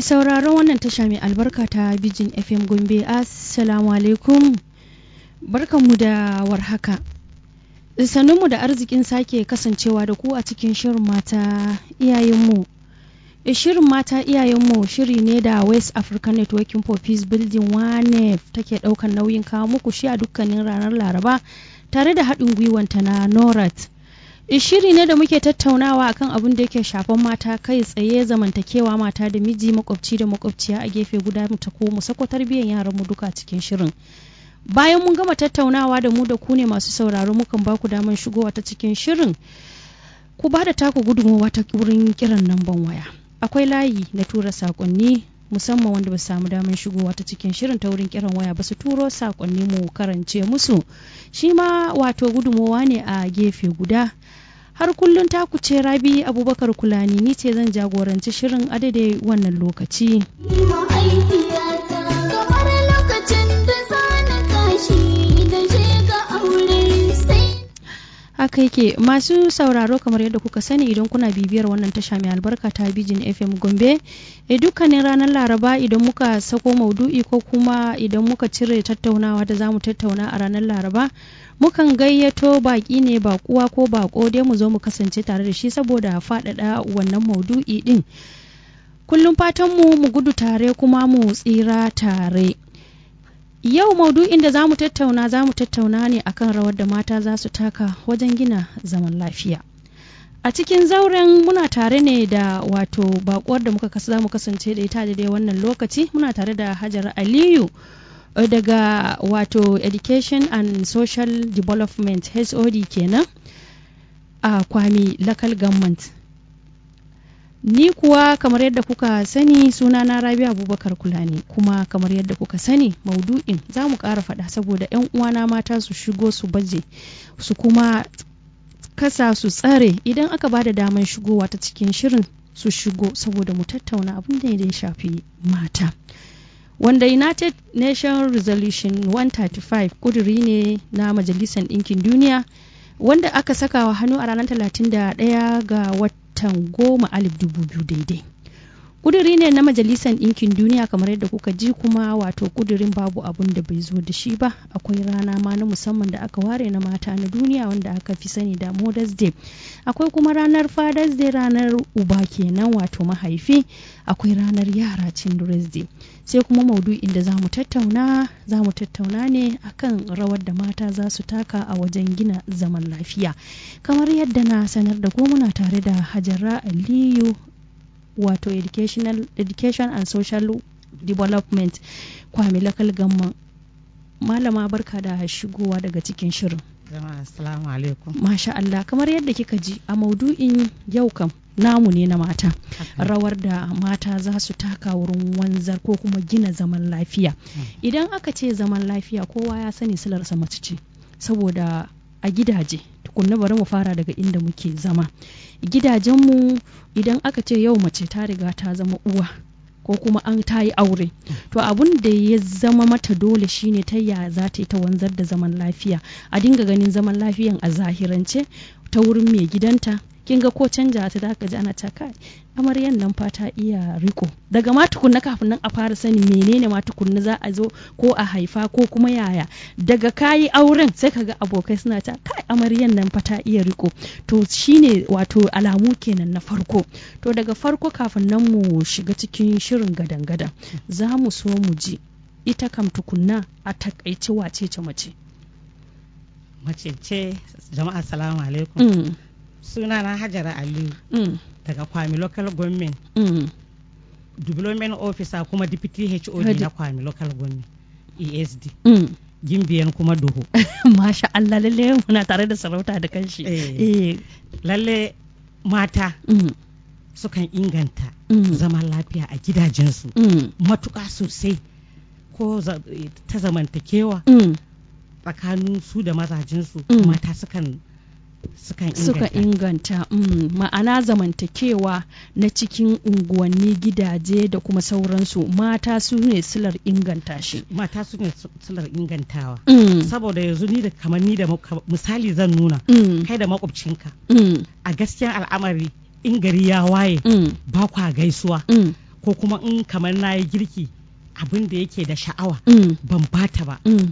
Mai sauraron wannan tasha mai albarka ta Bijin FM Gombe, Assalamu alaikum. Barkanmu da warhaka. Sannunmu da arzikin sake kasancewa da ku a cikin shirin mata iyayenmu. Shirin mata iyayenmu shiri ne da West African Networking for Peace Building WANEF take ɗaukan nauyin kawo muku shi a dukkanin ranar Laraba tare da haɗin gwiwanta na NORAT. shiri ne da muke tattaunawa akan abin da yake shafan mata kai tsaye zamantakewa mata da miji makwabci da makwabciya a gefe guda mu ta ko mu sako tarbiyyar yaran mu duka cikin shirin bayan mun gama tattaunawa da mu da ku ne masu sauraro mukan ba ku daman shigowa ta cikin shirin ku ba da taku gudunmawa ta wurin kiran namban waya akwai layi na tura sakonni musamman wanda ba su samu damar shigowa ta cikin shirin ta wurin kiran waya ba su turo sakonni mu karance musu shi ma wato gudunmawa ne a gefe guda har kullum ta kuce rabi abubakar kulani ni ce zan jagoranci shirin a daidai wannan lokaci haka yake masu sauraro kamar yadda kuka sani idan kuna bibiyar wannan tasha mai albarka ta bijin fm gombe e dukkanin ranar laraba idan muka sako maudu'i ko kuma idan muka cire tattaunawa da zamu tattauna a ranar laraba mukan gayyato baki ne bakuwa ko bako dai mu zo mu kasance tare da shi saboda faɗaɗa wannan maudu'i din kullum fatanmu mu gudu tare kuma mu tsira tare Yau maudu'in da za mu tattauna za mu tattauna ne akan rawar da mata za su taka wajen gina zaman lafiya. A cikin zauren muna tare ne da wato bakuwar da muka kasa za mu kasance da ita da dai wannan lokaci muna tare da Hajar Aliyu daga wato Education and Social Development HOD kenan a Kwami Local Government. Ni kuwa kamar yadda kuka sani sunana Rabi Abubakar Kulani kuma kamar yadda kuka sani maudu'in za mu ƙara faɗa saboda 'yan uwana mata su shigo su baje su kuma kasa su tsare idan aka ba da daman shigowa ta cikin shirin su shigo saboda mu tattauna abin da ya shafi mata. Wanda United Nation Resolution 135 kuduri ne na Majalisar Ɗinkin Duniya wanda aka saka wa hannu a ranar 31 ga wata watan goma alif dubu biyu daidai kuduri ne na majalisar ɗinkin duniya kamar yadda kuka ji kuma wato kudurin babu abun da bai zo da shi ba akwai rana ma na musamman da aka ware na mata na duniya wanda aka fi sani da mothers day akwai kuma ranar fathers day ranar uba kenan wato mahaifi akwai ranar yara children's day sai kuma maudu'in da za mu tattauna za mu tattauna ne akan rawar da mata za su taka a wajen gina zaman lafiya kamar yadda na sanar da ko muna tare da hajara aliyu wato educational education and social development kwami local gamma malama barka da shigowa daga cikin shirin assalamu alaikum masha Allah kamar yadda kika ji a maudu'in yau kam namu ne na mata rawar da mata za su taka wurin wanzar ko kuma gina zaman lafiya idan aka ce zaman lafiya kowa ya sani silarsa mace ce saboda a gidaje tukunna bari mu fara daga inda muke zama gidajenmu idan aka ce yau mace ta riga ta zama uwa ko kuma an ta yi aure to abun da ya zama mata dole shine ta ya za ta yi ta wanzar da zaman lafiya a dinga ganin zaman lafiyan a zahirance ta wurin mai gidanta kin ga ko canja ta zaka ji ana ta kai amaryan nan fa ta iya riko daga ma tukunna kafin nan a fara sani menene ma tukunna za a zo ko a haifa ko kuma yaya daga kayi auren sai kaga abokai suna ta kai amaryan nan fa ta iya riko to shine wato alamu kenan na farko to daga farko kafin nan mu shiga cikin shirin gadan gadan za mu so mu ji ita kam tukunna a takaice wace ce mace mace ce jama'a salamu alaikum mm. suna na hajara aliyu mm. daga kwami local government mm. development officer kuma deputy hod na kwami local government esd mm. gimbiyan kuma duhu masha Allah lalle muna tare da sarauta da kanshi Eh. eh lalle mata mm. sukan inganta Mm. zaman lafiya a gidajensu Mm. matuƙa sosai ko za- ta zamantakewa Mm. tsakanin su da mazajensu Mm. mata sukan sukan suka inganta inganta mm. ma'ana zamantakewa na cikin unguwanni gidaje da kuma sauransu mata su ne silar inganta shi mata su ne sular ingantawa mm. saboda yanzu ni da kamar ni da muka- misali zan nuna Mm. kai da makwabcinka Mm. a gaskiyan al'amari in gari ya waye Mm. ba kwa gaisuwa Mm. ko kuma in kamar na yi girki abin da yake da sha'awa mm, ban bata ba mm.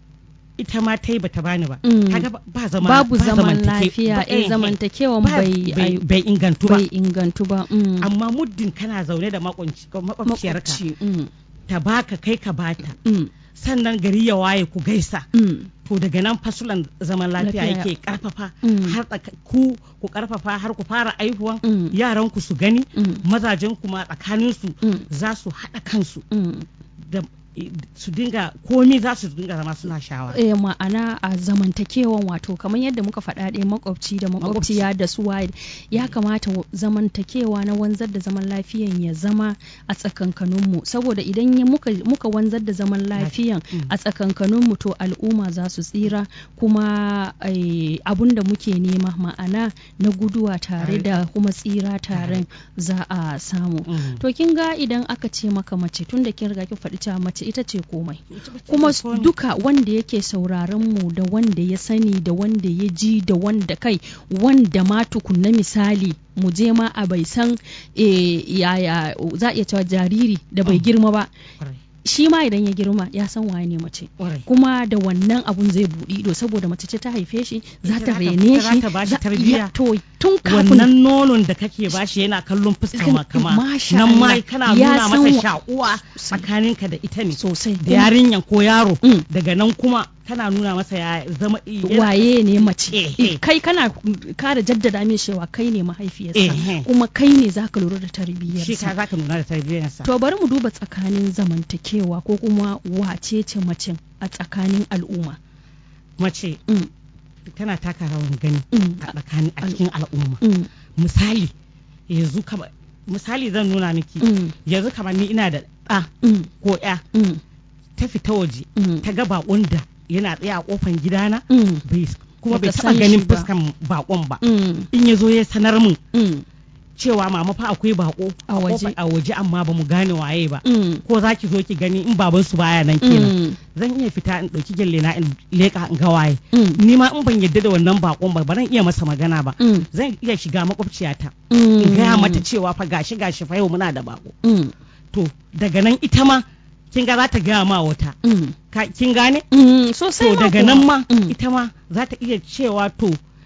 ita ma ta yi bata bani ba Mm. kaga ba- ba zama babu ba zaman zamantake- lafiya ba- eh eh, zamantakewan ba- bai bai ai- bai ingantu ba bai ingantu ba mm. amma muddin kana zaune da makwabci- makwabciyarka Makwabci, mm, ta baka kai ka bata mm, sannan gari ya waye ku gaisa mm, to daga nan fasulan zaman lafiya Lafiya. yake karfafa Mm. har tsaka- ku ku karfafa har ku fara aihuwan Mm. yaran ku su gani Mm. mazajen kuma tsakanin su Mm. za su haɗa kansu mm. da su dinga komi za su dinga zama suna shawara eh, ma'ana a zamantakewan wato kamar yadda muka faɗa ɗaya makwabci da makwabciya da su waye ya kamata wa- zamantakewa na wanzar da zaman lafiyan ya zama a tsakankaninmu saboda idan ya muka, muka wanzar da zaman lafiyan Mm. a tsakankaninmu to al'umma za su tsira kuma eh, abun da muke nema ma'ana na guduwa tare Tare. da kuma tsira tare za a samu Mm. to kin ga idan aka ce maka mace tun da kin riga kin faɗi cewa mace ita ce komai kuma s- Komi. duka wanda yake sauraron mu da wanda ya sani da wanda ya ji da wanda kai wanda ma tukunna misali mu je ma a bai san eh, yaya za a iya cewa jariri da bai Mm. girma ba Kwarai, shi ma idan ya girma ya san waye ne mace kwarai. kuma da wannan abun zai buɗi ido saboda mace ce ta haife shi za Ita ta za ta- rene ita za shi ta bashi za- tarbiyya. ya- to tun kafin wannan nonon da kake bashi yana kallon fuskar ma kama Masha nan ma Allah. kana Ya nuna san masa wa- sha'uwa tsakaninka da ita ne sosai da yarinyan ko yaro Mm. daga nan kuma kana nuna masa ya zama yana- waye ne mace Eh, Eh, eh. kai kana kara jaddada min cewa kai ne mahaifiyarsa Eh, eh. kuma kai ne zaka lura da shi ka tarbiyyarsa zaka nuna da tarbiyyarsa to bari mu duba tsakanin zamantakewa ko kuma wace ce macen a tsakanin al'umma mace Mm, tana taka rawan gani mm, a tsakanin a cikin al'umma mm, misali yanzu kama misali zan nuna miki mm, yanzu kamar ni ina da ɗa mm, ko ya mm, ta fita waje mm, ta ga bakon da yana tsaye a kofan gidana mm, bai kuma bai Bata taba san ganin shi ba. fuskan bakon ba mm, in ya zo ya sanar min mm, cewa mama fa akwai bako A waje. kofar- a waje amma ba mu gane waye ba mm, ko za ki zo ki gani in baban su baya nan kenan mm, zan iya fita in ɗauki gyalle na in leka in ga waye mm, ni ma in ban yadda da wannan bakon ba ba zan iya masa magana ba mm, zan iya shiga makwabciyata mm, in gaya mata cewa fa gashi gashi fa yau muna da bako mm, to daga nan ita ma kin ga za ta gaya ma wata mm, Ka- kin gane mm, sosai to ma daga kuwa. nan ma Mm, ita ma za ta iya cewa to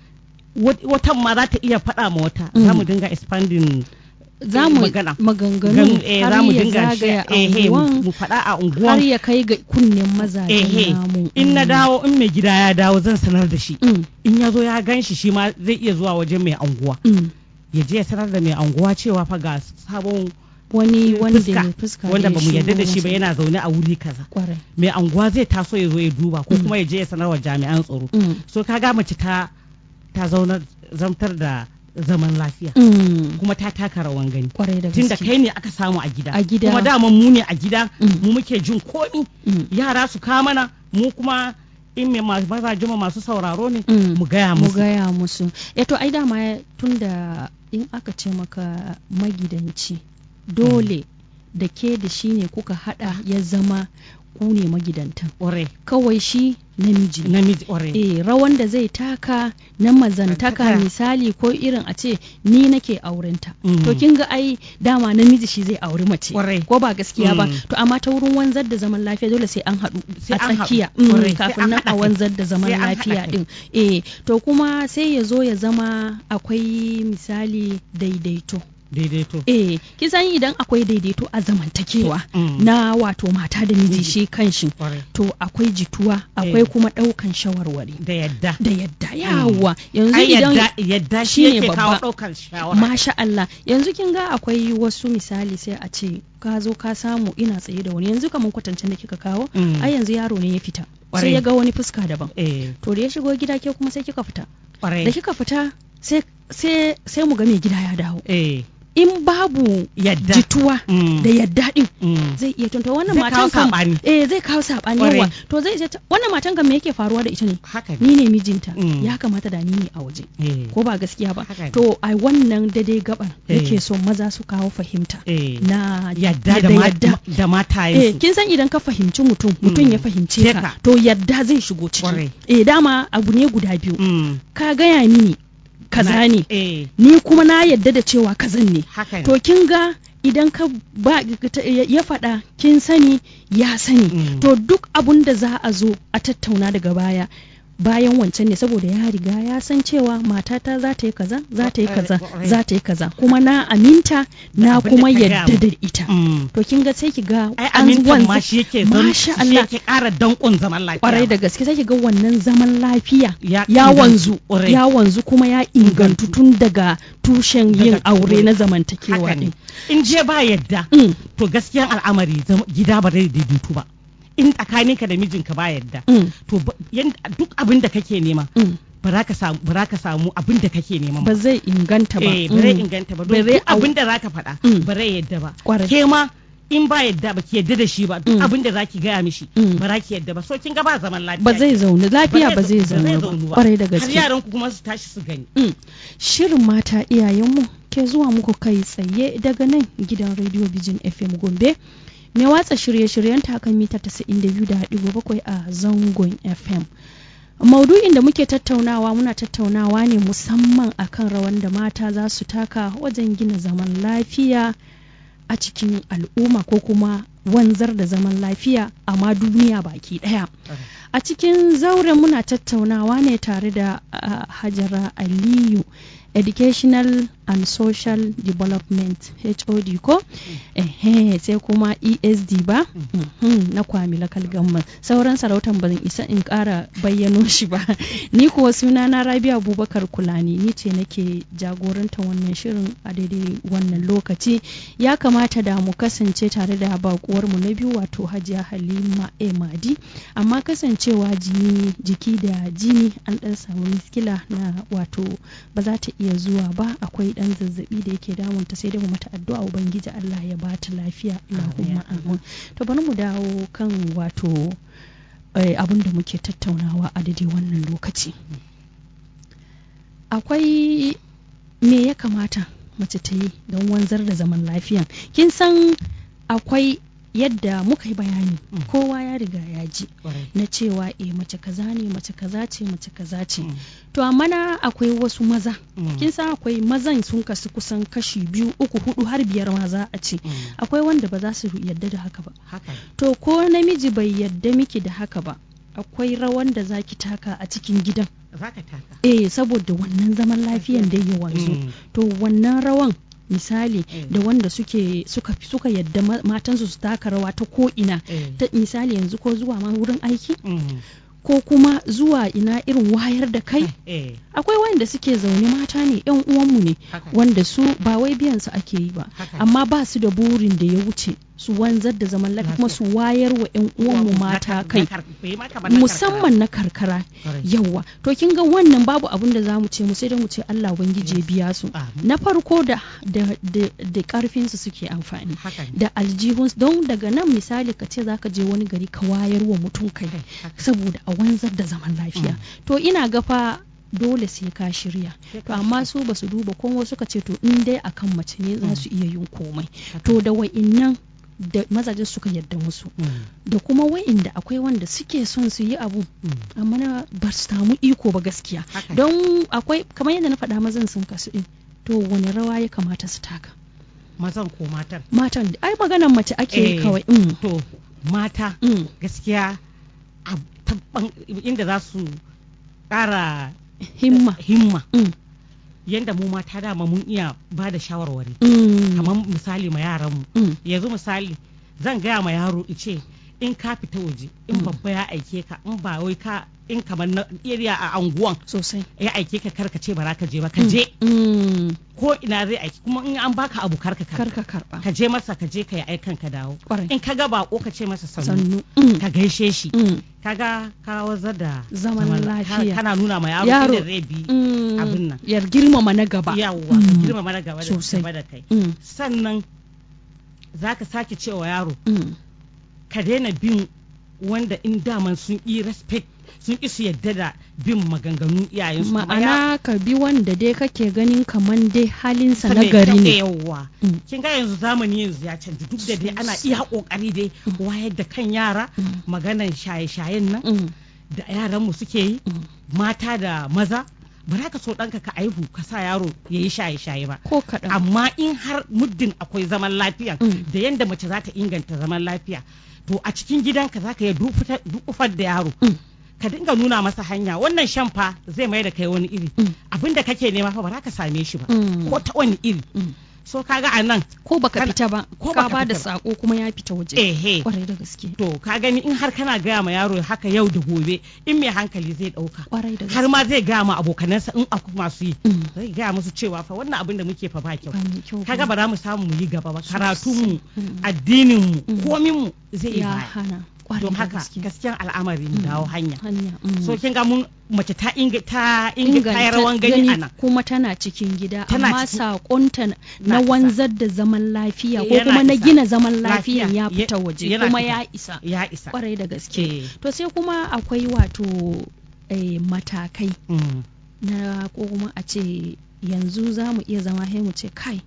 wat- watan ma za ta iya faɗa ma wata Mm. za mu dinga expanding za mu magana. maganganu ganu eh, za har mu ya dinga zagaya shi- eh, eh, mu anguwan mu faɗa a har unguwan ya kai ga kunnen mazajen ehe namu in na Mm. dawo in mai gida ya dawo zan sanar da shi Mm, in ya zo ya gan shi shi ma zai iya zuwa wajen mai anguwa mm. ya je ya sanar da mai anguwa cewa fa ga sabon wani wanda fuska mai fuska wanda da ba mu ya yarda da shigo shi ba masa. yana zaune a wuri kaza kwarai mai anguwa zai taso ya zo ya duba ko Mm. kuma ya je ya sanar wa jami'an tsaro Mm, so kaga mace ta ta zaunar zamtar da zaman lafiya mm, kuma ta taka rawan gani kwarai da tunda gaske kai ne aka samu a gida A gida. kuma daman mu ne a gida Mm. mu muke jin komi Mm, yara su kamana mu kuma in mai ma- mazaje mu masu sauraro ne mm. mu gaya mu musu gaya musu eh to ai dama tunda in aka ce maka magidanci dole da ke da shi ne kuka hada ya zama ku ne magidantan ƙwarai kawai shi namiji ne. namiji ƙwarai eh rawan da zai taka na mazantaka Taka. misali ko irin a ce ni nake aurenta Mm. to kin ga ai dama namiji shi zai auri mace Kwarai. ko ba gaskiya ba Mm. to amma ta wurin wanzar da zaman lafiya dole sai an haɗu Sai a an haɗu. tsakiya Kwarai. Mm, Sai kafin an nan haɗa a kai. wanzar da zaman Sai an haɗa lafiya kai. din eh to kuma sai ya zo ya zama akwai misali daidaito daidaito eh kisan idan akwai daidaito a zamantakewa Mm. na wato mata da miji shi kanshi ƙwarai to akwai jituwa akwai Eh. kuma ɗaukan shawarwari da yadda da yadda yawa yanzu ai idan yadda yadda shi shine yake kawo babba. ɗaukar shawara masha Allah yanzu kin ga akwai wasu misali sai a ce ka zo ka samu ina tsaye da wani yanzu kamar kwatancin da kika kawo Mm. ai yanzu yaro ne ya fita Kwarai. sai ya ga wani fuska daban eh to da ya shigo gida ke kuma sai kika fita ƙwarai da kika fita sai sai sai mu ga mai gida ya dawo eh in babu yadda jituwa Mm. da yadda din Mm. zai iya tunta wannan Zai matan kawo kan saɓani. eh zai kawo sabani Kwarai. yawa to zai ce ta- wannan matan kan me yake faruwa da ita ne haka ne ni ne mijinta Mm. ya kamata da ni ne a waje eh ko ba gaskiya ba Haka ne. to a wannan daidai gaban Eh. yake so maza su kawo fahimta eh na yadda da ma- yadda da eh matayensu kin san idan ka fahimci mutum mutum Mm. ya fahimce Ke ka ka. to yadda zai shigo Kwarai. ciki eh dama abu ne guda biyu Mm. ka gaya mini kaza Na- ne eh ni kuma na yadda da cewa kazan ne haka ne to kin ga idan ka ba ya faɗa kin sani ya sani Mm. to duk abun da za a zo a tattauna daga baya bayan wancan ne saboda ya riga ya san cewa matata za ta yi kaza za ta yi kaza Ƙwarai. za ta yi kaza kuma na aminta na abin da kuma ka gaya yadda mu. da ita Mm. to kin ga sai ki ga ai an amintan wanzu- ma shi yake zan masha shi Allah yake ƙara danƙon zaman lafiya kwarai da gaske sai ki ga wannan zaman lafiya ya ya ingantu, wanzu ƙwarai. ya wanzu kuma ya ingantu tun daga tushen yin Daga aure tushe. na haka zamantakewa ne din in je ba yadda Mm, to gaskiyan al'amari zam- gida ba zai daidaitu ba in tsakaninka da mijinka ba yadda mm, to ba- yan- duk abin da kake nema mm. ba za ka samu ba za ka samu abin da kake nema ba zai inganta ba eh ba zai Mm. inganta ba Ba don zai duk au- abin da za ka faɗa Mm. ba zai yadda ba Kwarai. ke ma in ba yadda ba ki yadda da shi ba duk Mm. abin da za ki gaya mishi Mm. ba za ki yadda ba so kin ga ba zaman lafiya ba zai zaune lafiya ba zai zaune ba zaunu kwarai da har gaske yaran ku kuma su tashi su gani Mm. Shirin mata iyayenmu ke zuwa muku kai tsaye daga nan gidan Radio Bijin FM Gombe. Mai watsa shirye-shiryen ta kan mita 92.7 a zangon FM. Maudu'in da muke tattaunawa muna tattaunawa ne musamman akan rawan da mata za su taka wajen gina zaman lafiya a cikin al'umma ko kuma wanzar da zaman lafiya a ma duniya baki ɗaya. a cikin zauren muna tattaunawa ne tare da uh, hajara aliyu educational and social development hod ko ehe sai kuma esd ba Mhm, na kwami lakal gamman sauran sarautan ban isa in kara bayyano shi ba ni kuwa suna na rabi abubakar kulani ni ce nake jagorantar wannan shirin a daidai wannan lokaci ya kamata da mu kasance tare da bakuwarmu na biyu wato hajiya halima emadi amma kasancewa jini jiki da jini an dan samu miskila na wato ba za ta iya zuwa ba akwai dan zazzabi da yake damunta sai dai mu mata addu'a ubangiji Allah ya ba ta lafiya Allahumma amin to bari mu dawo kan wato eh, abin da muke tattaunawa a daidai wannan lokaci akwai me ya kamata mace ta yi don wanzar da zaman lafiya kin san akwai yadda muka yi bayani Mm. kowa ya riga ya ji Kwarai. na cewa eh mace kaza ne mace kaza ce mace kaza ce Mm. to amma na akwai wasu maza Mm. kin san akwai mazan sun kasu kusan kashi biyu uku hudu har biyar ma za a ce Mm. akwai wanda ba za su yadda da haka ba haka ne. to ko namiji bai yadda miki da haka ba akwai rawan da za ki taka a cikin gidan za ka taka eh saboda wannan zaman lafiyan da ya wanzu Mm. to wannan rawan misali Eh. da wanda suke suka suka yadda ma- matansu su taka rawa ta ko ina Eh. ta misali yanzu ko zuwa ma wurin aiki Mm. ko kuma zuwa ina irin wayar da kai eh akwai wanda suke zaune mata ne yan uwanmu ne haka wanda su ba wai biyan su ake yi ba Haka ne. amma ba su da burin da ya wuce su wanzar da zaman lafiya kuma su wayar wa yan uwanmu Na mata kar- kai na kar- bai ma kamar na musamman na karkara Kwarai. yawa to kin ga wannan babu abin da zamu ce mu sai dai mu ce Allah ubangiji ya biya su Amin. na farko da da da, da karfin su suke amfani haka ne. da aljihun don daga nan misali ka ce zaka je wani gari ka wayar wa mutum kai Kai, haka. saboda a wanzar da zaman lafiya to ina ga fa dole sai ka shirya Sai to ka amma su ba su duba kuma suka ce to in dai akan mace ne za Mm. su iya yin komai Haka. to da wa'innan da mazaje suka yadda musu Mm. da kuma wa'inda akwai wanda suke son su yi abu Mm. amma na ba su samu iko ba gaskiya Haka ne. don akwai kamar yadda na faɗa mazan sun kasu ɗin to wani rawa ya kamata su taka mazan ko matan matan da- ai maganan mace ake yi Eh. kawai mm. to mata Mm. gaskiya a tabban inda za su ƙara himma himma mm. yanda mu mata dama mun iya ba da shawarwari Mm. kamar misali ma yaranmu Mm. yanzu misali zan gaya ma yaro ice in ka fita waje in Mm. babba ya aike ka in ba wai ka in kamar na area a anguwan sosai ya aike ka karka ce ba za ka je ba ka je Mm. ko ina zai aiki kuma in an baka abu karka kar karka ka karɓa ka je masa ka je ka yi aikan ka dawo Kwarai. in ka ga bako ka ce masa sannu sannu Mm. ka gaishe shi Mm. kaga ka wazar da Zaman la- lafiya. ka- kana nuna ma yaro Yaro. inda zai bi Mm. abin nan yar girmama na gaba yawwa ka Mm. girma mana gaba da Sosai. gaba da kai Mm. sannan za ka sake cewa yaro Mm. ka daina bin wanda in daman sun yi respect sun ki su yadda da bin maganganun iyayensu Kuma ya- ma'ana ka bi wanda dai kake ganin kaman dai halinsa ta na mai gari kyau ne yawwa Mm. kin ga yanzu zamani yanzu ya canji duk da dai ana iya kokari dai wayar da kan yara Mm. maganan shaye-shayen nan Mm. da yaran mu suke yi Mm. mata da maza ba za ka so ɗanka ka aihu ka sa yaro ya yi shaye-shaye ba ko kaɗan amma in har muddin akwai zaman lafiya Mm. da yadda mace za ta inganta zaman lafiya to a cikin gidanka za ka yi dukufar da yaro Mm. ka dinga nuna masa hanya wannan shan fa zai mai da kai wani iri Mm. abin da kake nema fa ba za ka same shi ba Mm. ko ta wani iri Mm. so kaga a nan ko baka Kana- fita ba ko ka baka ba da fita ba. sako kuma ya fita waje ehe kwarai da gaske to ka gani in har kana gaya ma yaro haka yau da gobe in mai hankali zai dauka kwarai da gaske har ma zai gaya ma abokanansa in akwai masu yi Mm. zai gaya musu cewa fa wannan abin da muke fa ba kyau ba mai kyau kaga ba ba za mu samu mu yi gaba ba Sosai. karatunmu Mm. addininmu Mm. kominmu zai yi ya baya hana kwarai don da haka gaske gaskiyan al'amari mu dawo hanya hanya mm. so kin ga mun mace ta inga ta inga ta yi inganta rawan gani a nan kuma tana cikin gida Tana amma cikin- sakonta na Na isa. wanzar da zaman lafiya ko Yana kuma na isa. gina zaman lafiyan Lafiya. ya fita Ya- waje yana kuma fita. ya isa ya isa kwarai da gaske Eh, to sai kuma akwai wato eh, matakai mm, na ko kuma a ce yanzu za mu iya zama sai mu ce kai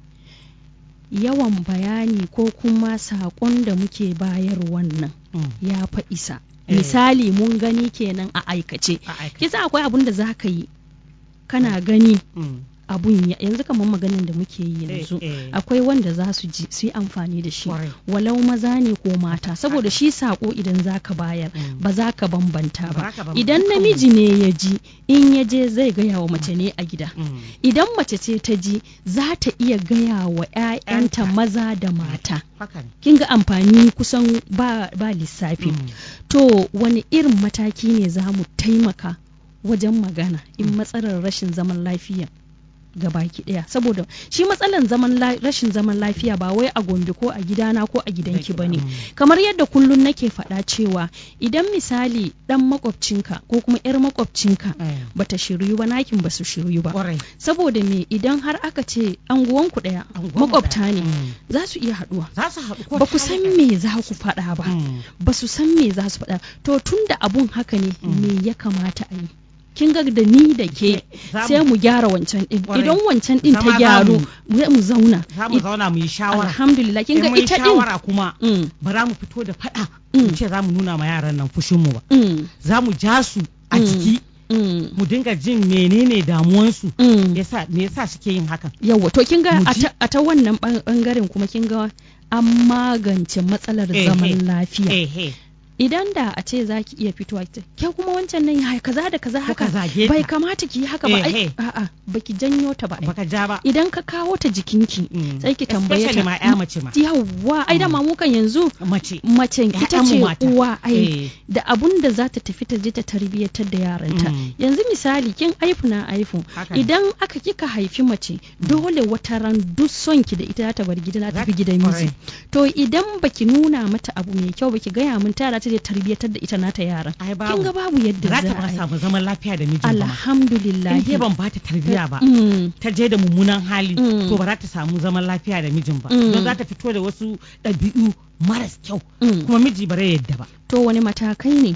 yawan bayani ko kuma saƙon da muke bayar wannan mm, ya fa isa Eh. misali mun gani kenan a aikace a aikace. kisa akwai abun da za ka yi kana gani Mm, abun ya yanzu kamar maganin da muke yi eh, yanzu eh, akwai wanda za su ji su yi amfani da shi kwarai. walau maza ne ko mata saboda shi sako idan za ka bayar Mm. ba za ka bambanta Ba ba za ka bambanta. idan Dukkanmu. namiji ne ya ji in ya je zai gaya wa mace ne a gida Mm, idan mace ce ta ji za ta iya gaya wa 'ya'yanta Yanta. maza da mata haka ne kin ga amfani kusan ba, ba lissafi Mm, to wani irin mataki ne za mu taimaka wajen magana in matsalar rashin zaman lafiya ga baki daya saboda shi matsalar zaman la- rashin zaman lafiya ba wai a gombe ko a gidana ko a gidanki ba ne Mm. kamar yadda kullum nake faɗa cewa idan misali ɗan makwabcinka ko kuma 'yar makwabcinka eh, bata shiryu ba nakin ba su shiryu ba kwarai saboda me idan har aka ce anguwanku ɗaya Anguwanmu makwabta ɗaya. ne Mm. za su iya haɗuwa za su haɗu ko ba ku ta san hanyar- me za ku faɗa ba Mm, ba su san me za su faɗa to tun da abun haka ne Mm. me ya kamata a yi kin ga da ni da ke za mu- sai mu gyara wancan din Kwarai. idan wancan din ta Zama za gyaru mu- mu mu zauna za mu zauna mu yi shawara alhamdulillah kin ga in mun yi ita din shawara kuma Mm, ba za mu fito da faɗa Mm. mu ce za mu nuna ma yaran nan fushinmu ba mm, za mu ja su a Mm. jiki mm, mu dinga jin menene damuwansu mm. yasa me yasa suke yin hakan yawa to kin ga Mu a ji- ta- a ta wannan ban- bangaren kuma kin ga an magance matsalar Eh, zaman eh. lafiya ehe idan da a ce za ki iya fitowa ki ce ke kuma wancan nan ya kaza da kaza Ko ka haka zage bai ta. kamata ki yi haka ba Eh, ai eh. a'a baki janyo ta ba ai. baka ja ba idan ka kawo ta jikinki Mm. sai ki tambaye Especially ta ma ya mace ma yawwa ai da Mm. mamukan yanzu mace macen ita Ya'yanmu ce mata. uwa ai Eh. da abun da za ta tafi ta je ta tarbiyyatar da yaranta Mm. yanzu misali kin aifu na aifu Haka ne. idan aka kika haifi mace dole wata ran duk son ki da ita za ta bar gida za ta tafi Za- gidan miji Kwarai. to idan baki nuna mata abu mai kyau baki gaya min ta za ta je tarbiyyatar da ita nata yaran ai babu kin ga babu yadda za za ta ba a yi samu zaman lafiya da mijin ba ma. alhamdulillah in dai ban ba ta tarbiyya ba Mm. ta je da mummunan hali Mm. to ba za ta samu zaman lafiya da mijin ba Mm. don za ta fito da wasu ɗabi'u maras kyau Mm. kuma miji ba zai yadda ba to wani matakai ne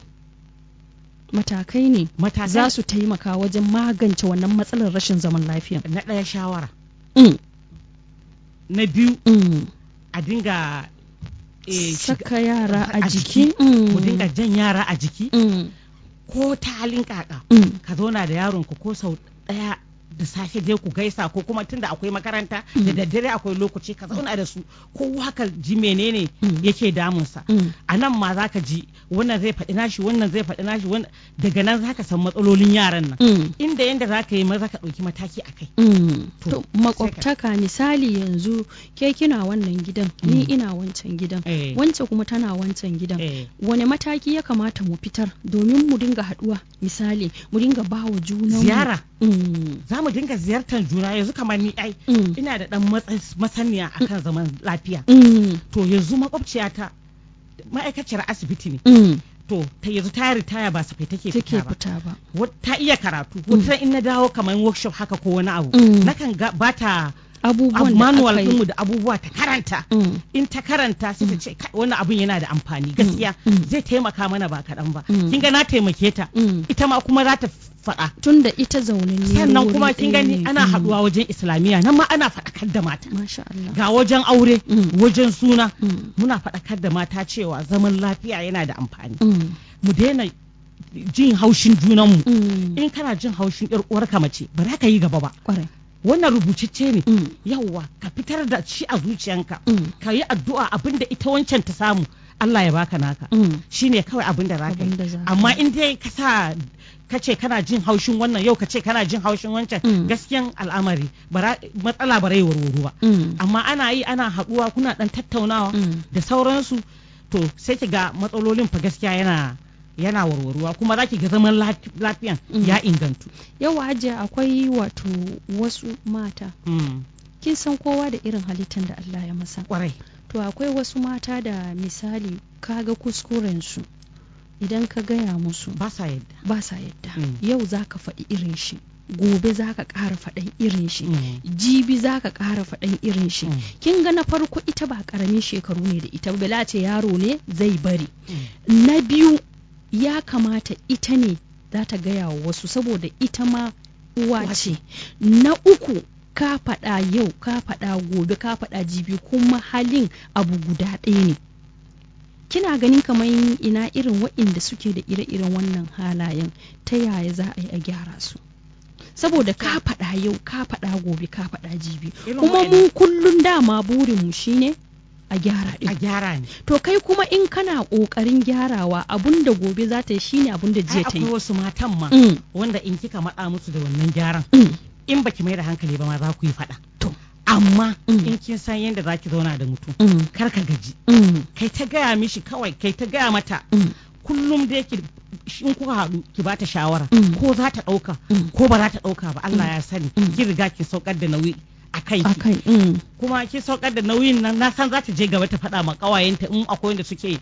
matakai ne matakan za su taimaka wajen magance wannan matsalar rashin zaman lafiya na ɗaya shawara Mm, na biyu mm. a dinga eh, shiga- saka yara a a jiki jiki. mu dinga jan yara a jiki Mm, ko ta halin kaka mm, ka zauna da yaronka ko sau ɗaya da safe je ku gaisa ko kuma tunda akwai makaranta da daddare akwai lokaci ka zauna da su kowa ka ji menene Mm. yake damunsa mm. a nan ma za ka ji wannan zai faɗi nashi wannan zai faɗi nashi wannan daga nan za ka san matsalolin yaran nan Mm, inda yanda za ka yi maza ka ɗauki mataki a kai mm. To, to makwabtaka misali yanzu ke kina wannan gidan ni Mm. ina wancan gidan Eh. wance kuma tana wancan gidan Eh. wane mataki ya kamata mu fitar domin mu dinga haɗuwa misali mu dinga ba wa juna ziyara mm. za mu dinga ziyartar juna yanzu kamar ni ai Mm. ina da ɗan matsa- masaniya akan zaman lafiya Mm. to yanzu makwabciyata ma'aikaciyar asibiti ne Mm. to ta yanzu ta ritaya ba safai take take fita ba fita ba Wat- ta iya karatu wata in na dawo kamar workshop haka ko wani abu Mm. nakan ga bata abubuwan da manual aka yi ɗinmu da abubuwa ta karanta Mm. in ta karanta sai ta ce "Kai, wannan abun yana da amfani gaskiya Mm. zai taimaka mana ba kaɗan ba Mm. kin ga na taimake ta Mm. ita ma kuma za ta faɗa tun da ita zaune ne sannan wuri kuma kin ɗaya gani ne. ana Mm. haɗuwa wajen islamiyya nan ma ana faɗakar da mata masha Allah ga wajen aure Mm. wajen suna Mm. muna faɗakar da mata cewa zaman lafiya yana da amfani Mm. mu daina jin haushin junanmu Mm. in kana jin haushin yar uwarka mace ba za ka yi gaba ba kwarai wannan rubucicce ne Mm. yawwa ka fitar da shi a zuciyanka Mm. ka yi addu'a abinda ita wancan ta samu Allah ya baka naka Mm. shine kawai abin da za ka Abin da za yi ka amma yi. in dai ka sa ka ce kana jin haushin wannan yau ka ce kana jin haushin wancan Mm. gaskiyan al'amari bara- matsala ba rai warwaro ba Mm. amma ana yi ana haɗuwa kuna ɗan tattaunawa Mm. da sauransu to sai ki ga matsalolin fa gaskiya yana yana warwaruwa kuma za ki ga zaman laf- lafiyan Mm. ya ingantu yau hajiya akwai wato wasu mata Mm. kin san kowa da irin halittar da Allah ya masa kwarai to akwai wasu mata da misali kaga kuskurensu idan ka gaya musu ba sa yadda ba sa yadda Mm. yau za ka faɗi irin shi gobe za ka ƙara faɗan irin shi Mm. jibi za ka ƙara faɗan irin shi Mm. kin ga na farko ita ba ƙaramin shekaru ne da ita bala ce yaro ne zai bari Mm. na biyu ya kamata ita ne za ta gaya wa wasu saboda ita ma uwa Uwa ce ce. na uku ka faɗa yau ka faɗa gobe ka faɗa jibi kuma halin abu guda ɗaya ne kina ganin kamar ina irin waɗanda suke da ire-iren wannan halayen ta yaya za a yi a gyara su saboda ka faɗa yau ka faɗa gobe ka faɗa jibi Irin kuma waɗanda- mu kullum dama burinmu shine a gyara ɗin a gyara ne to kai kuma in kana ƙoƙarin gyarawa abun da gobe za ta yi shine abun da ai jiya ta akwai yi wasu matan ma Mm, wanda in kika matsa musu da wannan gyaran mm, in baki mai da hankali ba ma za ku yi faɗa to amma Mm. in kin san yadda za ki zauna da mutum mm, kar ka gaji mm, kai ta gaya mishi kawai kai ta gaya mata mm, kullum dai ki in kuka haɗu ki bata shawara Mm. ko za ta ɗauka Mm. ko ba za ta ɗauka ba Allah ya sani Mm. ki riga ki saukar da nauyi a kanki akai mm, kuma ki saukar da nauyin nan na san za ta je gaba ta faɗa ma ƙawayenta in akwai wanda suke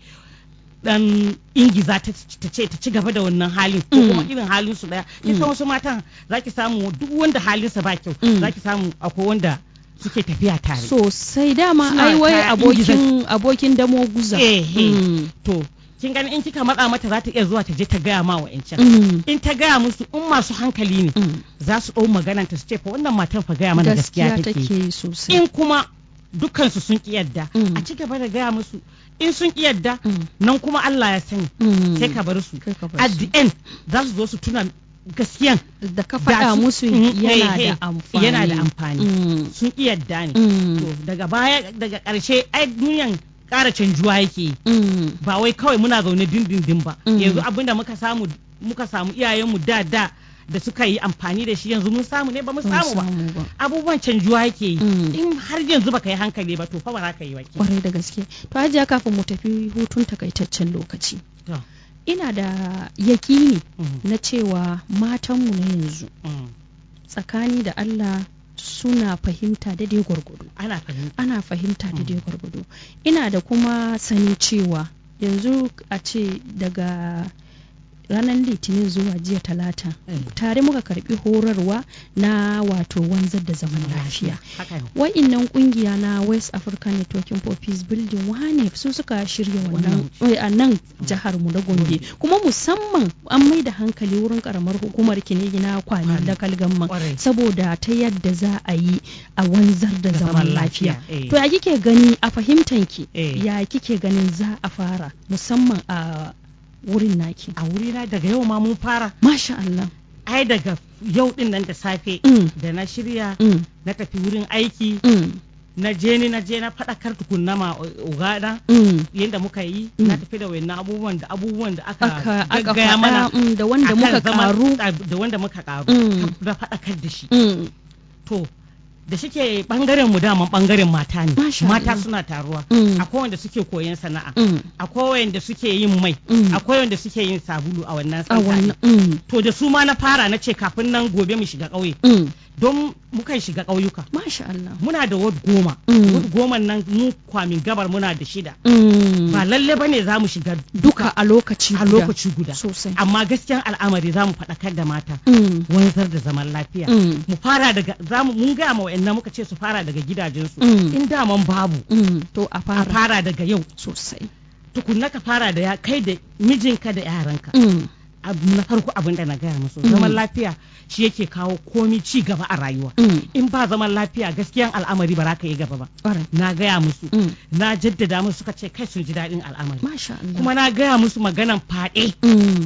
dan ingiza ta ta ce ta ci gaba da wannan halin ko Mm. kuma irin halin su daya kin san Mm. wasu matan zaki samu duk wanda halinsa ba kyau Mm. zaki samu akwai wanda suke tafiya tare sosai dama Suna ai wai ta abokin abokin damo guza Eh, eh. Mm, to kin gani in kika matsa mata za ta iya zuwa ta je ta gaya ma wa'ancan mm, in ta gaya musu in masu hankali ne mm. za su ɗau maganan ta su ce fa wannan matan fa gaya mana gaskiya gaskiya take take yi sosai in kuma dukkansu sun ki yadda Mm. a ci gaba da gaya musu in sun ki yadda Mm, nan kuma Allah ya sani mm. sai ka bar su Kai ka bar at su. the end za su zo su tuna gaskiyan da ka da faɗa su- musu Mm, yana eh, da eh, amfani yana da amfani. Mm, sun ki yadda ne mm, to daga baya daga ƙarshe ai duniyan ƙara canjuwa yake yi mm, ba wai kawai muna zaune dindindin ba Mm. yanzu abinda muka samu muka samu iyayenmu da da da suka yi amfani da shi yanzu mun samu ne ba mu ban samu ba samu ba abubuwan canjuwa yake yi Mm. in har yanzu baka yi hankali ba to fa ba za ka yi ba ke. kwarai da gaske to hajiya kafin mu tafi hutun takaitaccen lokaci To, ina da yakini mm, na cewa matanmu na yanzu mm. tsakani da Allah suna fahimta daidai gwargwado ana fahimta ana fahimta daidai gwargwado ina da kuma sani cewa yanzu a ce daga ranar litinin zuwa jiya talata Mm. tare muka karbi horarwa na wato wanzar da zaman lafiya haka ne wa'innan kungiya na west african networking for peace building wane su suka shirya wannan eh, a nan jihar mu na gombe kuma musamman an mai da hankali wurin karamar hukumar kinigi na kwani Kwani. da kalgamma Kwarai. saboda ta yadda za a yi a wanzar da Da zaman zaman lafiya lafiya, eh. to ya kike gani a fahimtanki Eh. ya kike ganin za a fara musamman a wurin naki a wurina daga yau ma mun fara masha Allah ai daga yau din nan da safe Mm. da na shirya mm, na tafi wurin aiki mm, na je ni na je na faɗakar tukunna ma ugana mm. yadda muka yi Mm. na tafi da wayannan abubuwan da abubuwan da aka aka aka gaggaya mana faɗa mm, da wanda akan muka zaman- karu da wanda muka karu Mm. na faɗakar da shi mm, to da shike bangaren mu daman bangaren mata ne Masha mata Allah. suna taruwa Mm. akwai wanda suke koyon sana'a mm. akwai wanda suke yin mai Mm. akwai wanda suke yin sabulu a wannan a santa wannan mm, to da su ma na fara na ce kafin nan gobe mu shiga ƙauye mm. don mukan shiga ƙauyuka masha Allah muna da ward goma Mm. ward goma nan mu kwamin gabar muna da shida mm. ba lalle bane za mu shiga duka a lokaci a guda. lokaci guda sosai amma gaskiyan al'amari za mu faɗakar da mata mm. wanzar da zaman lafiya Mm. mu fara daga za mu mun gaya ma wa'annan muka ce su fara daga gidajensu Mm. in daman babu Mm. to a a fara fara daga yau sosai tukunna ka fara da ya kai da mijinka da yaranka mm. abu na farko abin da na gaya musu zaman lafiya shi yake kawo komi ci gaba a rayuwa Mm. in ba zaman lafiya gaskiyan al'amari ba za ka yi gaba ba Ƙwarai. na gaya musu Mm. na jaddada musu suka ce kai sun ji daɗin al'amari masha Allah kuma na gaya musu maganan faɗe mm.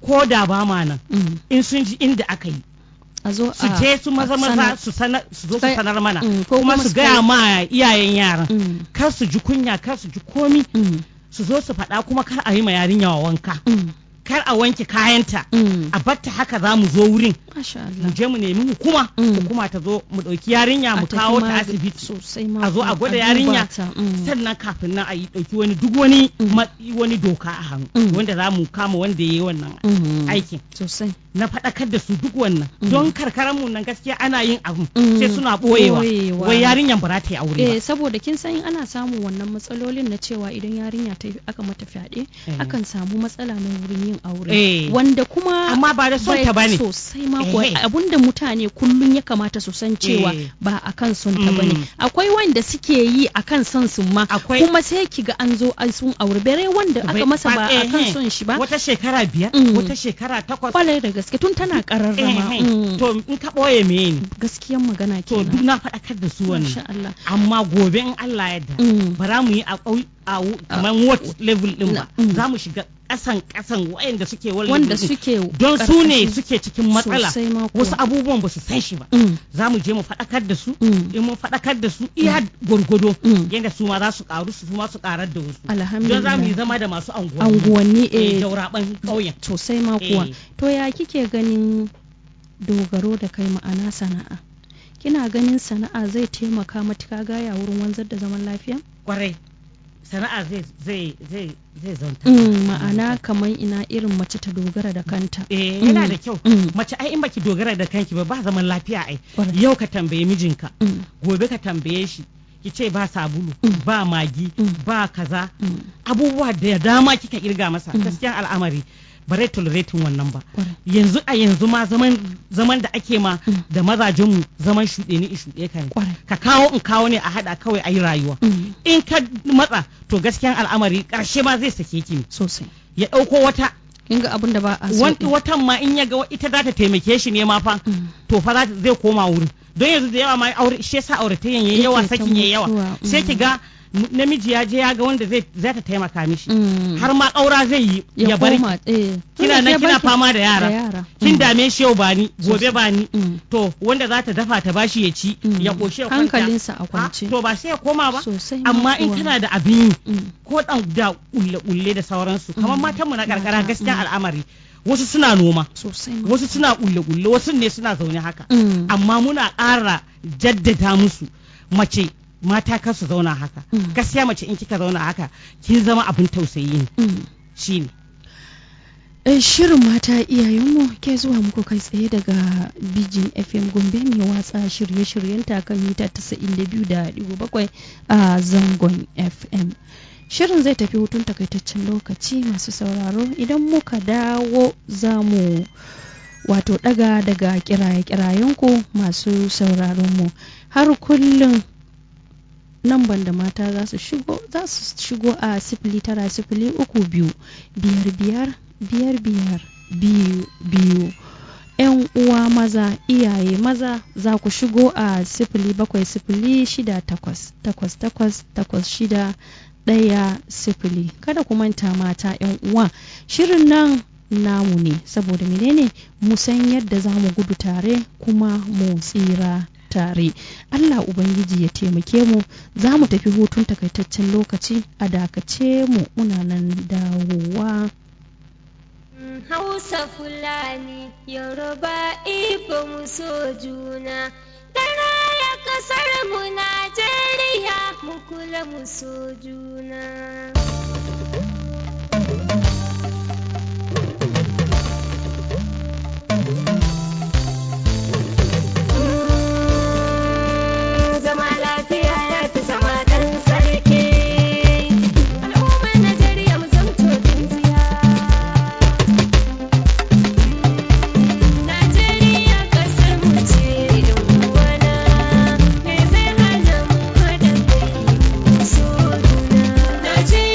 ko da ba ma nan Mm. in sun ji inda aka yi a zo su a je su maza a maza sanar. su sanar su zo su Kai- sanar mana Mm, ko kuma kuma su su gaya kai- ma iyayen yaran Mm. kar su ji kunya kar su ji komi Mm. su zo su faɗa kuma kar a yi ma yarinya wanka Mm. kar a wanke kayanta Mm. a batta haka za mu zo wurin Masha mu Allah. je mu nemi hukuma Mm. hukuma ta zo mu ɗauki yarinya mu A tafi kawo ta magani asibiti sosai ma a zo a kuwa, gwada duba yarinya ta. Mm. sannan kafin nan a yi ɗauki wani duk wani Mm. ma- wani doka a hannu Mm. wanda za mu kama wanda ya yi wannan Mm. aikin sosai na faɗakar da su duk wannan Mm. don karkaran mu nan gaskiya ana yin abu Mm. sai suna ɓoyewa Ɓoyewa. wai yarinyan ba za ta yi aure eh ba saboda kin san ana samun wannan matsalolin na cewa idan yarinya ta aka mata fyaɗe Eh. akan samu matsala na wurin yin aure Eh. wanda kuma amma ba da son bai ta bane sosai ma kuwa Ehe. abinda mutane kullum ya kamata su san cewa Eh. ba akan son ta Mm. bane akwai wanda suke yi akan son su ma Akwai- kuma sai kiga an zo an sun aure bare wanda aka masa ba eh, akan eh. son shi ba wata shekara biyar Mm. wata shekara takwas kwalai da gaske tun tana kararrama Eh, eh. Mm. to in ka ɓoye me ne gaskiyan magana to duk kenan na faɗakar da su Masha wannan Allah amma gobe in Allah ya yarda Mm. ba za mu yi a ƙauy a wu- kamar what level din ba Mm. za mu shiga ƙasan ƙasan waɗanda suke wal wanda level din. suke don su ne karkashin- suke cikin matsala sosai ma kuwa. wasu abubuwan ba su san shi ba Mm. za mu je mu faɗakar da su Mm. in mun faɗakar da su iya gwargwado Mm. yadda su ma za su ƙaru su ma su ƙarar da wasu don alhamdulillah za mu yi zama da masu anguwanni anguwanni eh eh jauraban ƙauyen sosai ma kuwa Eh. to ya kike ganin dogaro da kai ma'ana sana'a kina ganin sana'a zai taimaka matuka gaya wurin wanzar da zaman lafiya kwarai sana'a zai zai zai zai zanta mm, ma'ana kamar ina irin mace ta dogara da kanta eh yana Mm. da kyau Mm. mace ai in baki dogara da kanki ba ba zaman lafiya ai Kwarai. yau ka tambaye mijinka Mm, gobe ka tambaye shi ki ce ba sabulu Mm. ba magi Mm. ba kaza mm, abubuwa da dama kika kirga masa Mm. gaskiyan al'amari ba rai tolerating wannan ba kwarai. yanzu a yanzu ma zaman zaman da ake ma Mm. da mazajenmu zaman shuɗe ni shuɗe ka ne Kwarai. ka kawo in kawo ne a haɗa kawai a yi rayuwa Mm, in ka matsa to gaskiyan al'amari ƙarshe ma zai sake ki ne sosai ya ɗauko wata kin ga abin da ba a so wan- din. watan ma in ya ga ita za ta taimake shi ne ma fa Mm. to fa za ta- zai koma wurin don yanzu da yawa ma aure shi yasa auratayyan yayi yawa Yake ta sakin yayi yawa mutuwa, sai mm. ki ga m- namiji ya je ya ga wanda zai za ta taimaka mishi Mm. har ma ƙaura zai yi ya bar koma eh kina Tunda nan ke kina baki- fama da yara da yara kin Mm. dame shi yau bani gobe Sosai. bani Mm. to wanda za ta dafa ta bashi ya ci Mm. ya koshi ya kwanta Hankalinsa a Ha, kwance. to ba sai ya koma ba sosai ma amma in kuwa. kana da abin yi Mm. ko dan da kulle kulle da sauransu kamar Mm. matanmu na karkara Mata, gaskiya mm. al'amari wasu suna noma sosai ma wasu suna kulle kulle wasu ne suna zaune haka Mm. amma muna ƙara jaddada musu mace mata kar su zauna haka Mm. gaskiya mace in kika zauna haka kin zama abin tausayi ne Mm. shine Eh, Shirin mata iyayenmu ke zuwa muku kai tsaye daga Bijin FM Gombe mai watsa shirye-shiryen kan mita 92.7 a zangon FM. Shirin zai tafi hutun takaitaccen lokaci masu sauraro idan muka dawo za mu wato daga daga kiraye-kirayenku masu sauraronmu har kullum namban da mata za su shigo za su shigo a sifili tara sifili uku biyu biyar biyar biyar biyar biyu biyu yan uwa maza iyaye maza za ku shigo a sifili bakwai sifili shida takwas takwas takwas takwas shida ɗaya sifili kada ku manta mata yan uwa shirin nan namu ne saboda menene mu san yadda za mu gudu tare kuma mu tsira tare Allah Ubangiji ya taimake mu za mu tafi hutun takaitaccen lokaci a dakace mu muna nan dawowa Hausa Fulani, Yoruba, Igbo mu so juna. Dara ya kasar mu Najeriya, mu kula mu so juna. Zama lafiya ya fi zama ɗan sarki. Al'ummar Najeriya mu zamto tsintsiya. Najeriya ƙasar mu ce yan uwana, me zai hana mu haɗa kai mu so juna. Najeriya